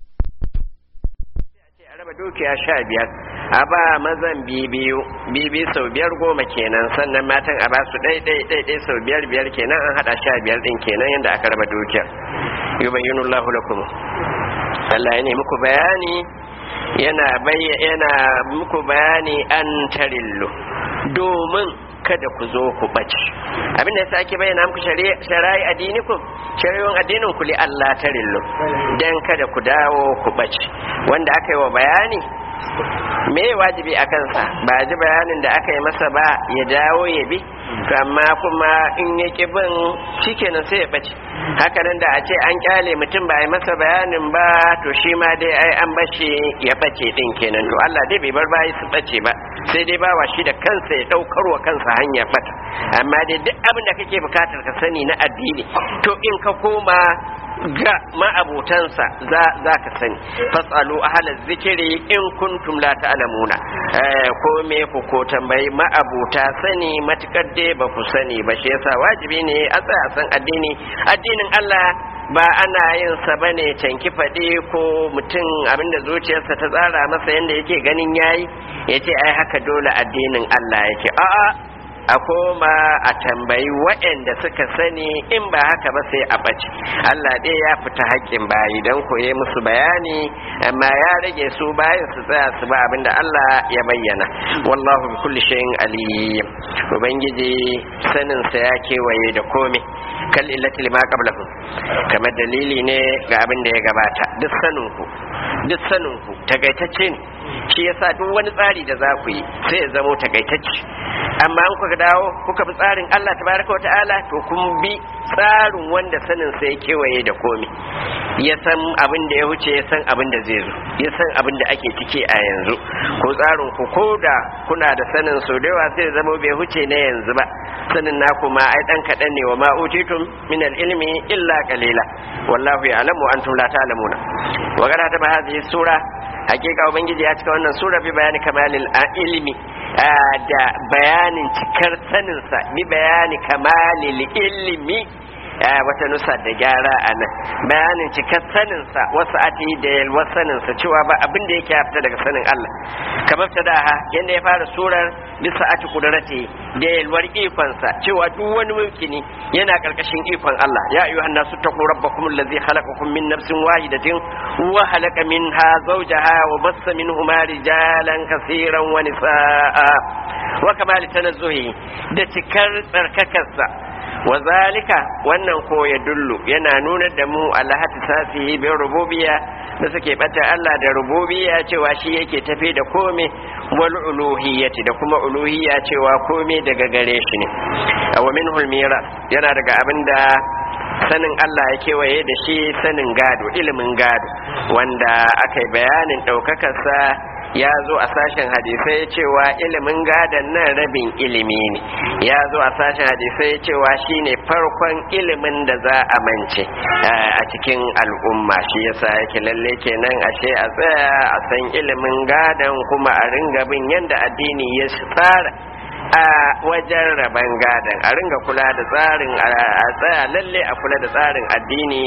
raba dukiya sha biyar a ba mazan biyu bibi sau biyar goma kenan sannan matan a ba su ɗai ɗai ɗai ɗai sau biyar biyar kenan an haɗa sha biyar ɗin kenan yadda aka raba dukiyar yubayyinu Allahu lakum Allah ya ne muku bayani yana yana muku bayani an tarillu domin kada ku zo ku ɓace abin da ya sake bayyana muku shari'a addinikum shari'un addinin ku li Allah tarillu dan kada ku dawo ku ɓace wanda aka yi wa bayani me wajibi a kansa ba ji bayanin da aka yi masa ba ya dawo ya bi to amma kuma in ya ki bin shikenan sai ya bace haka nan da a ce an kyale mutum ba a yi masa bayanin ba to shi ma dai ai an bace ya bace din kenan to Allah dai bai bar bayi su bace ba sai dai bawa shi da kansa ya daukar wa kansa hanya fata amma dai duk abin da kake bukatar ka sani na addini to in ka koma ga ma'abutansa za ka sani fasalu ahalar zikiri in kuntum la ta'lamuna ko me ku ko tambayi ma'abuta sani matukar dai ba ku sani ba shi yasa wajibi ne a tsaya san addini addinin Allah ba ana yin sa bane canki faɗi ko mutum abinda zuciyarsa ta tsara masa yadda yake ganin yayi yace ai haka dole addinin Allah yake a'a a koma a tambayi waɗanda suka sani in ba haka ba sai a ɓace Allah dai ya fita haƙƙin bayi don koye musu bayani amma ya rage su bayan su tsaya su ba abinda Allah ya bayyana wallahu bi kulli shay'in alim ubangiji sanin sa ya kewaye da komai kal illati lima qablahu kamar dalili ne ga abin da ya gabata duk sanin ku duk sanin ku tagaitacce ne shi yasa duk wani tsari da za ku yi sai ya zamo tagaitacce amma an kuka dawo kuka bi tsarin Allah tabaraka wata'ala to kun bi tsarin wanda sanin sa ya kewaye da komai ya san abin da ya wuce ya san abin da zai zo ya san abin da ake ciki a yanzu ko tsarin ku ko da kuna da sanin so da yawa sai zama bai huce na yanzu ba sanin naku ma ai dan kadan ne wa ma utitum min ilmi illa qalila wallahu ya'lamu antum la ta'lamuna wa gara ta hadhihi sura hakika ubangiji ya cika wannan sura bi bayani kamalil ilmi da bayanin cikar saninsa bi bayani kamalil ilmi wata nusa da gyara a nan bayanin cikar saninsa wasu ati da yalwar saninsa cewa ba abin da yake fita daga sanin Allah kamar ta da yadda ya fara surar bisa ati kudurati da yalwar ikonsa cewa duk wani mulkini yana karkashin ikon Allah ya ayyuhan nasu taqu rabbakum allazi khalaqakum min nafsin wahidatin wa khalaqa minha zawjaha wa bassa minhuma rijalan kaseeran wa nisaa wa kamali tanazzuhi da cikar tsarkakarsa wa zalika wannan ko ya dullu yana nuna da mu alhati sasihi bin rububiyya da suke bata Allah da rububiyya cewa shi yake tafi da kome wal uluhiyyati da kuma uluhiyya cewa kome daga gare shi ne wa minhul miras yana daga abinda sanin Allah ya kewaye da shi sanin gado ilimin gado wanda aka yi bayanin ɗaukakarsa ya zo a sashen hadisai cewa ilimin gadon nan rabin ilimi ne ya zo a sashen hadisai cewa shine farkon ilimin da za a mance a cikin al'umma shi yasa yake lalle kenan ashe a tsaya a san ilimin gadon kuma a ringa bin yadda addini ya tsara a wajen rabon gadon a ringa kula da tsarin a tsaya lalle a kula da tsarin addini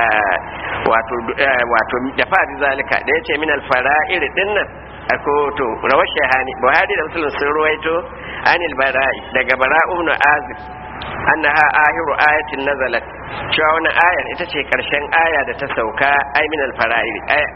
wato da fadi zalika da ya ce min alfara'ir dinnan a koto rawar shahani buhari da musulun sun ruwaito anil bara'i daga bara'u na azib annaha ahiru ayatin nazalat cewa wannan ayar ita ce karshen aya da ta sauka ai min alfara'ir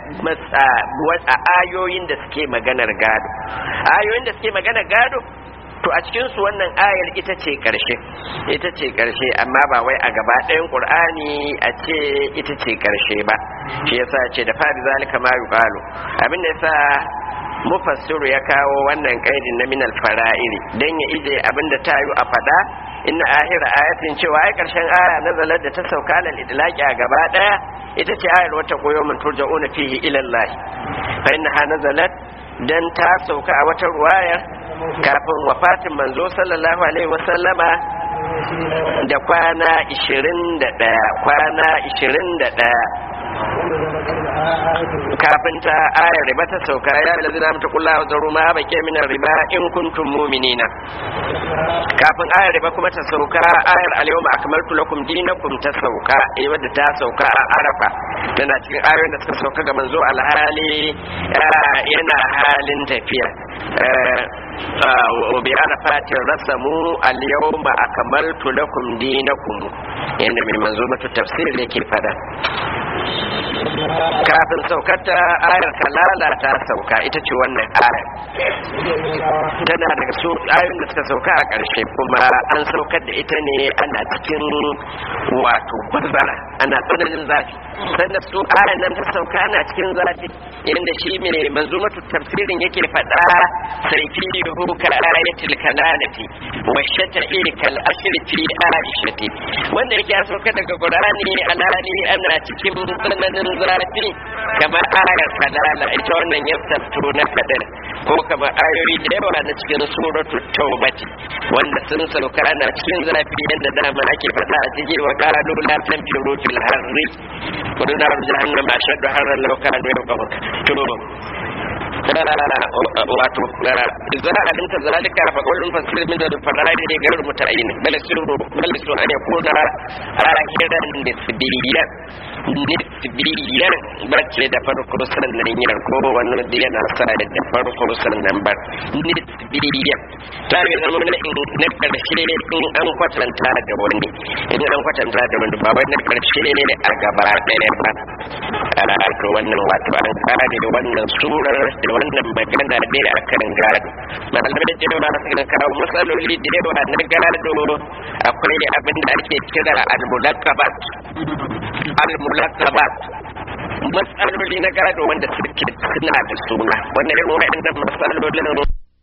a ayoyin da suke maganar gado ayoyin da suke maganar gado to a cikin su wannan ayar ita ce karshe ita ce karshe amma ba wai a gaba ɗayan qur'ani a ce ita ce karshe ba shi yasa ce da fari zalika ma yuqalu abin da yasa mufassiru ya kawo wannan kaidin na minal fara'iri dan ya ije abin da tayu a fada inna ahira ayatin cewa ai karshen aya nazalar da ta sauka lal idlaqi a gaba daya ita ce ayar wata koyo mun turja'una fihi ila Allah fa innaha nazalat dan ta sauka a wata ruwayar kafin wafatin manzo sallallahu alaihi wasallama da kwana 21 kwana 21 kafin ta ayar riba ta sauka ya da zina mata kula wa zaru ma bake min riba in kuntum mu'minina kafin ayar riba kuma ta sauka ayar al-yawma akmaltu lakum dinakum ta sauka eh wadda ta sauka a arafa tana cikin ayoyin da suka sauka ga manzo alhali yana halin tafiya wa bi arafatin rasamu al-yawma akmaltu lakum dinakum yanda mai manzo mata tafsir yake fada kafin saukata ayar kalala ta sauka ita ce wannan ayar tana daga su ayoyin da suka sauka a ƙarshe kuma an saukar da ita ne ana cikin wato bazara ana tsananin zafi sannan su ayar nan ta sauka ana cikin zafi inda shi mai manzumatu tafsirin yake faɗa sarki yuhu ka ayatul kalalati wa shata'i kal ashri fi aishati wanda yake sauka daga qur'ani alani ana cikin tsananin zafi kamar ayar kalala ita wannan ya tattu na kadar ko kamar ayoyi da yawa na cikin suratul taubati wanda sun sauka ana cikin zafi yadda dama ake faɗa a cikin wa qalu la tanfiru fil harri qulna jahannama ashaddu harran law kanu yaqawun to wato za a dinta zalika fa kullun fasir min da fadarai ne garin mutayin bal sirru bal su an yakuna rahiran nisbiyan nisbiyan bace da farko sunan nan yin ko wannan da yana sa da farko sunan nan ba nisbiyan ta yi zama na na karshe ne in an kwatanta da wani idan an kwatanta da wani ba wai na karshe ne a gaba ɗaya ba a to wannan wato an kare da wannan surar da wannan magana da a kan gado malamai da cewa ba su kawo matsaloli da yawa na gado akwai abin da ake kira al-mulakabat al-mulakabat matsaloli na gado wanda suke suna da suna wannan irin wa'annan matsalolin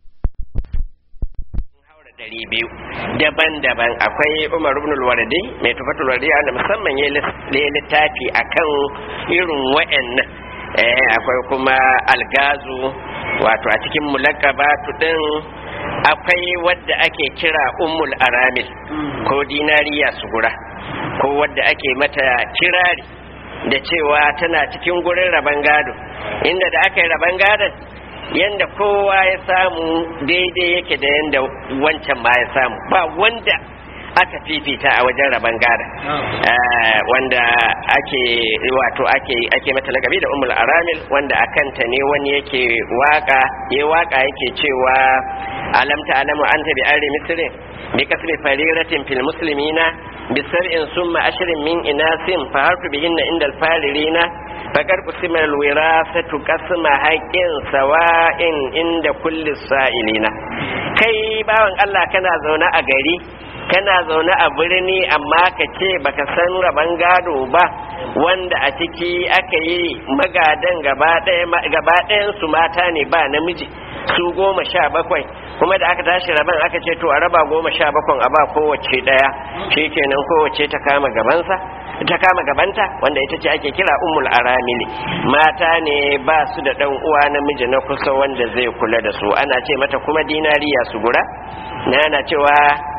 dari biyu daban-daban akwai umar ibn al-wardi mai tufatul wardi wanda musamman ya littafi akan irin wa'annan eh akwai kuma algazu wato a cikin mulakabatu din akwai wadda ake kira ummul aramil ko dinariya sugura ko wadda ake mata kirari da cewa tana cikin gurin raban gado inda da aka yi raban gadon yanda kowa ya samu daidai yake da yanda wancan ma ya samu ba wanda aka fifita a wajen raban gada wanda ake wato ake ake mata lakabi da umul aramil wanda a kanta ne wani yake waka ya waka yake cewa alam ta'lamu anta bi arri misrin bi kasbi fariratin fil muslimina bi sar'in summa ashrin min inasin fa harfu bihinna inda al faririna fakar kusima al wirasatu qasma haqqin sawa'in inda kulli sa'ilina kai bawan Allah kana zaune a gari kana zaune a birni amma ka ce baka san raban gado ba wanda a ciki aka yi magadan gaba ɗayan su mata ne ba namiji su goma sha bakwai kuma da aka tashi raban aka ce to a raba goma sha bakwan a ba kowace ɗaya shikenan kowace ta kama gabansa ta kama gabanta wanda ita ce ake kira ummul aramili mata ne ba su da ɗan uwa namiji na kusa wanda zai kula da su ana ce mata kuma dinariya su gura na yana cewa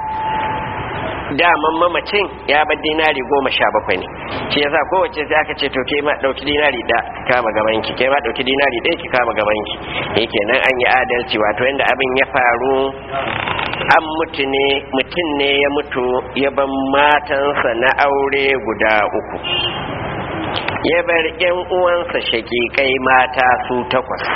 daman mamacin ya bar dinari goma sha bakwai ne shi yasa kowace sai aka ce to ke ma dauki dinari da kama gaban ki ke ma dauki dinari ɗaya ki kama gaban ki yake nan an yi adalci wato yanda abin ya faru an mutu ne mutum ne ya mutu ya ban matansa na aure guda uku ya bar yan uwansa shakikai mata su takwas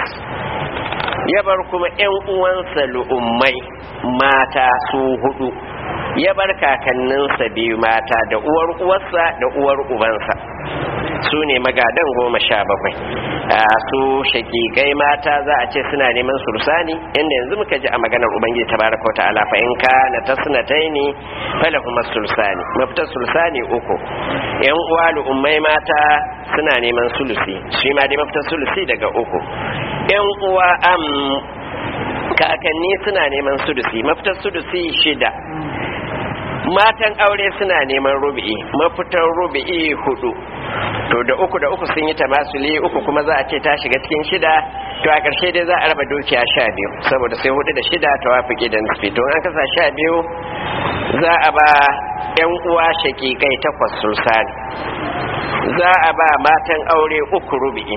ya bar kuma yan uwansa lu'ummai mata su hudu ya bar kakanninsa biyu mata da uwar uwarsa da uwar ubansa su ne magadan goma sha bakwai a su shakikai mata za a ce suna neman sursani inda yanzu muka ji a maganar ubangiji tabaraka wa ta'ala fa in ka na tasnataini fala kuma sursani mafita sursani uku yan uwa ummai mata suna neman sulusi shi ma dai mafita sulusi daga uku yan uwa am kakanni suna neman sulusi mafita sulusi shida matan aure suna neman rubi'i mafitar rubi'i hudu to da uku da uku sun yi tamasuli uku kuma za a ce ta shiga cikin shida to a ƙarshe dai za a raba dukiya sha biyu saboda sai hudu da shida ta wafi da nisfi to an kasa sha biyu za a ba yan uwa shakikai takwas sulsani za a ba matan aure uku rubi'i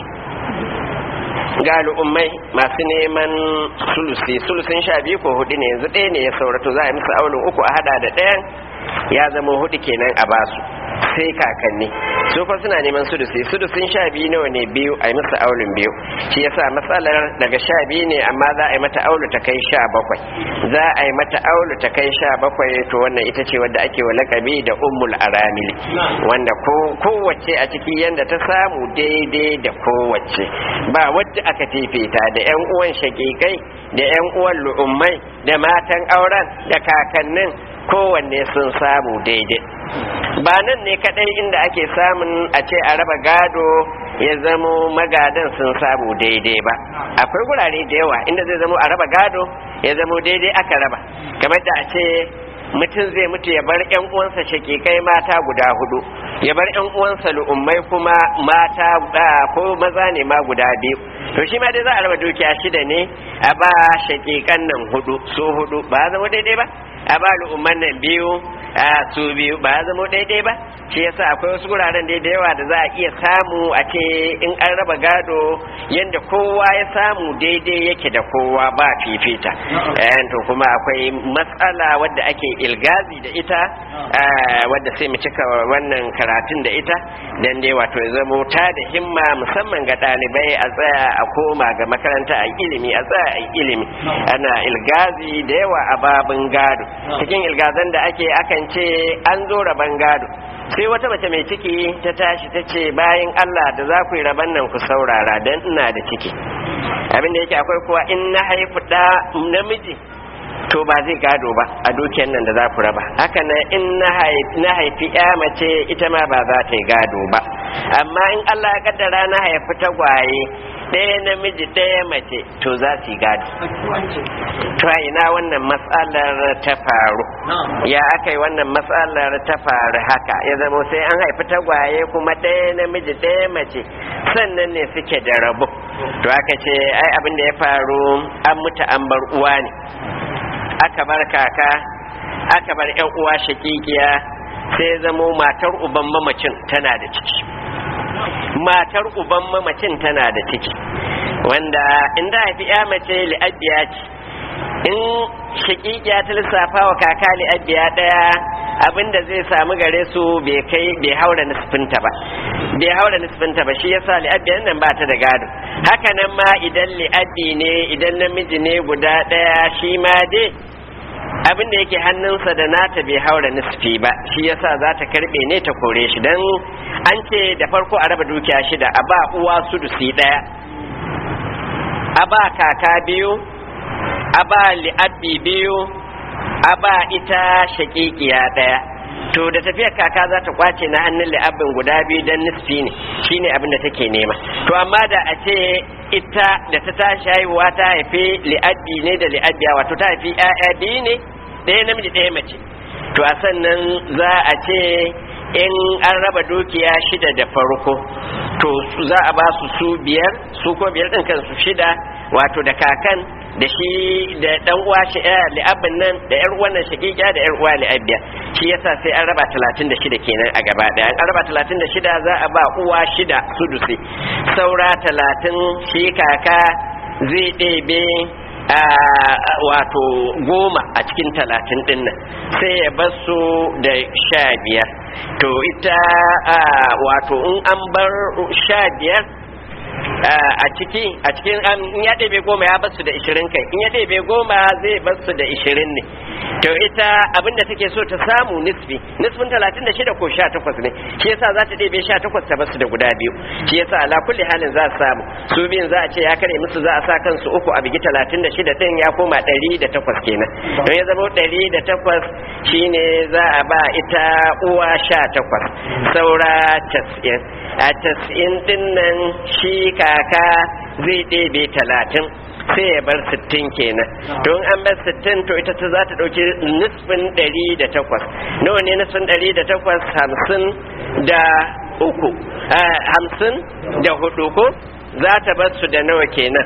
ga al'ummai masu neman sulusi sulusin sha biyu ko hudu ne yanzu ɗaya ne ya saurato za a yi musu aulin uku a hada da ɗayan ya zama hudu kenan a basu sai kakanni su fa suna neman sulusi sulusin sha biyu nawa ne biyu a yi musu aulin biyu shi yasa matsalar daga sha biyu ne amma za a yi mata aulu ta kai sha bakwai za a yi mata aulu ta kai sha bakwai to wannan ita ce wadda ake wa lakabi da ummul aramili wanda kowace a ciki yanda ta samu daidai da kowace ba wadda aka fifita da yan uwan shakikai da yan uwan lu'ummai da matan auren da kakannin kowanne sun samu daidai ba nan ne kadai inda ake samun a ce a raba gado ya zamo magadan sun samu daidai ba akwai gurare da yawa inda zai zamo a raba gado ya zamo daidai aka raba kamar da a ce mutum zai mutu ya bar yan uwansa shakikai mata guda hudu ya bar yan uwansa lu'ummai kuma mata ko maza ne ma guda biyu to shi ma dai za a raba dukiya shida ne a ba shakikan nan hudu su hudu ba zama daidai ba a ba lu'umman nan biyu a su biyu ba ya zama daidai ba shi yasa akwai wasu guraren da yawa da za a iya samu a ce in an raba gado yadda kowa ya samu daidai yake da kowa ba fifita to kuma akwai matsala wadda ake ilgazi da ita wadda sai mu cika wannan karatun da ita dan dai wato ya zama ta da himma musamman ga ɗalibai a tsaya a koma ga makaranta a ilimi a tsaya a ilimi ana ilgazi da yawa a babin gado cikin ilgazan da ake akan ce an zo raban gado sai wata mace mai ciki ta tashi ta ce bayan Allah da za ku yi raban nan ku saurara don ina da ciki abinda yake akwai kuwa in na haifu da namiji to ba zai gado ba a dukiyar nan da za ku raba haka nan in na haifi ya mace ita ma ba za ta yi gado ba amma in Allah ya kaddara na haifi tagwaye ɗaya namiji ɗaya mace to za su yi gado to a ina wannan matsalar ta faru ya aka yi wannan matsalar ta faru haka ya zama sai an haifi tagwaye kuma ɗaya namiji ɗaya mace sannan ne suke da rabu to aka ce ai abin da ya faru an mutu an bar uwa ne aka bar kaka aka bar yan uwa shakikiya sai zamo matar uban mamacin tana da ciki matar uban mamacin tana da ciki wanda inda haifi ya mace li'abiya ce in shakikiya ta lissafa wa kaka li'abiya daya abinda zai samu gare su bai kai bai haura nisfinta ba bai haura nisfinta ba shi yasa li'abiyan nan ba ta da gado haka nan ma idan li'abi ne idan namiji ne guda daya shi ma dai abin da yake hannunsa da nata bai haura nisfi ba shi yasa za ta karbe ne ta kore shi dan an ce da farko a raba dukiya shida a ba uwa sudusi daya a ba kaka biyu a ba li'abbi biyu a ba ita shakikiya daya to da tafiyar kaka za ta kwace na hannun li'abin guda biyu don nisfi ne shine abin da take nema to amma da a ce ita da ta tashi haihuwa ta haifi li'abbi ne da li'abbiya wato ta haifi 'ya'ya biyu ne ɗaya namiji ɗaya mace to a sannan za a ce in an raba dukiya shida da farko to za a ba su su biyar su ko biyar ɗin kansu shida wato da kakan da shi da dan uwa shi li'abin nan da yar wannan shagiga da yar uwa li'abiya shi yasa sai an raba 36 kenan a gaba daya an raba 36 za a ba uwa shida sudusi saura 30 shi kaka zai ɗebe wato goma a cikin talatin din nan sai ya bar su da sha biyar to ita wato in an bar sha biyar a ciki a cikin an ya ɗebe goma ya basu da ishirin kai in ya ɗebe goma zai basu da ishirin ne to ita abinda take so ta samu nisfi nisfin talatin da shida ko sha takwas ne shi yasa za ta ɗebe sha takwas ta basu da guda biyu shi yasa ala kulli halin za su samu su biyun za a ce ya kare musu za a sa kansu uku a bigi talatin da shida ɗin ya koma ɗari da takwas kenan don ya zama ɗari da takwas shine za a ba ita uwa sha takwas saura cas'in a cas'in ɗin nan shi kaka zai ɗebe talatin sai ya bar sittin kenan don an bar sittin to ita ta za ta ɗauki nisfin ɗari da takwas nawa ne nisfin ɗari da takwas hamsin da uku hamsin da hudu ko za ta bar su da nawa kenan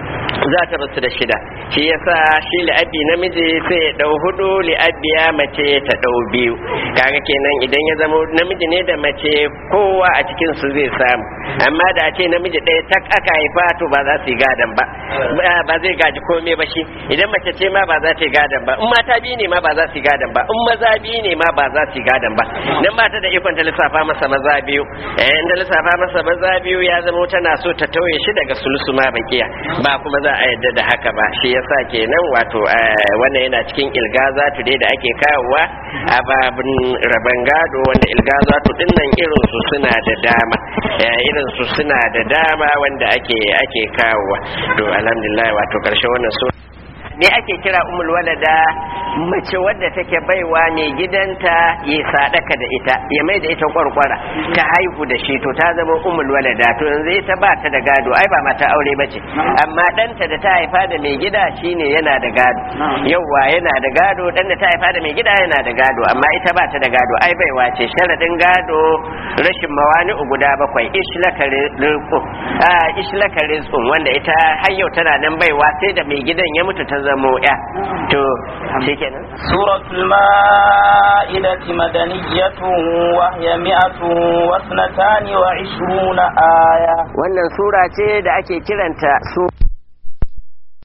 za ta basu da shida shi yasa shi li'abi namiji sai ya dau hudu li'abiya mace ta dau biyu kaga kenan idan ya zama namiji ne da mace kowa a cikin su zai samu amma da ce namiji ɗaya tak aka haifa to ba za su yi gadan ba ba zai gaji komai ba shi idan mace ce ma ba za ta yi gadan ba in mata biyu ne ma ba za su yi gadan ba in maza biyu ne ma ba za su yi gadan ba dan ba ta da ikon ta lissafa masa maza biyu eh da lissafa masa maza biyu ya zama tana so ta tauye shi daga sulusu ma bakiya ba kuma za a yadda da haka ba shi yasa kenan wato wannan yana cikin ilgazatu dai da ake kawowa a babin raban gado wanda ilgazatu din nan irin su suna da dama irin su suna da dama wanda ake ake kawowa to alhamdulillah wato karshe wannan su me ake kira umul walada mace wadda take baiwa ne gidanta ya sadaka da ita ya mai da ita kwarkwara ta haihu da shi to ta zama umul walada to yanzu ita ba ta da gado ai ba mata aure bace amma ɗanta da ta haifa da mai gida shine yana da gado yauwa yana da gado dan da ta haifa da mai gida yana da gado amma ita ba ta da gado ai baiwa ce sharadin gado rashin mawani guda bakwai ishlaka rizqu ishlaka rizqun wanda ita har yau tana nan baiwa sai da mai gidan ya mutu ta zamo ya to shikenan سورة المائدة مدنية وهي مئة واثنتان وعشرون آية wannan sura ce da ake kiranta su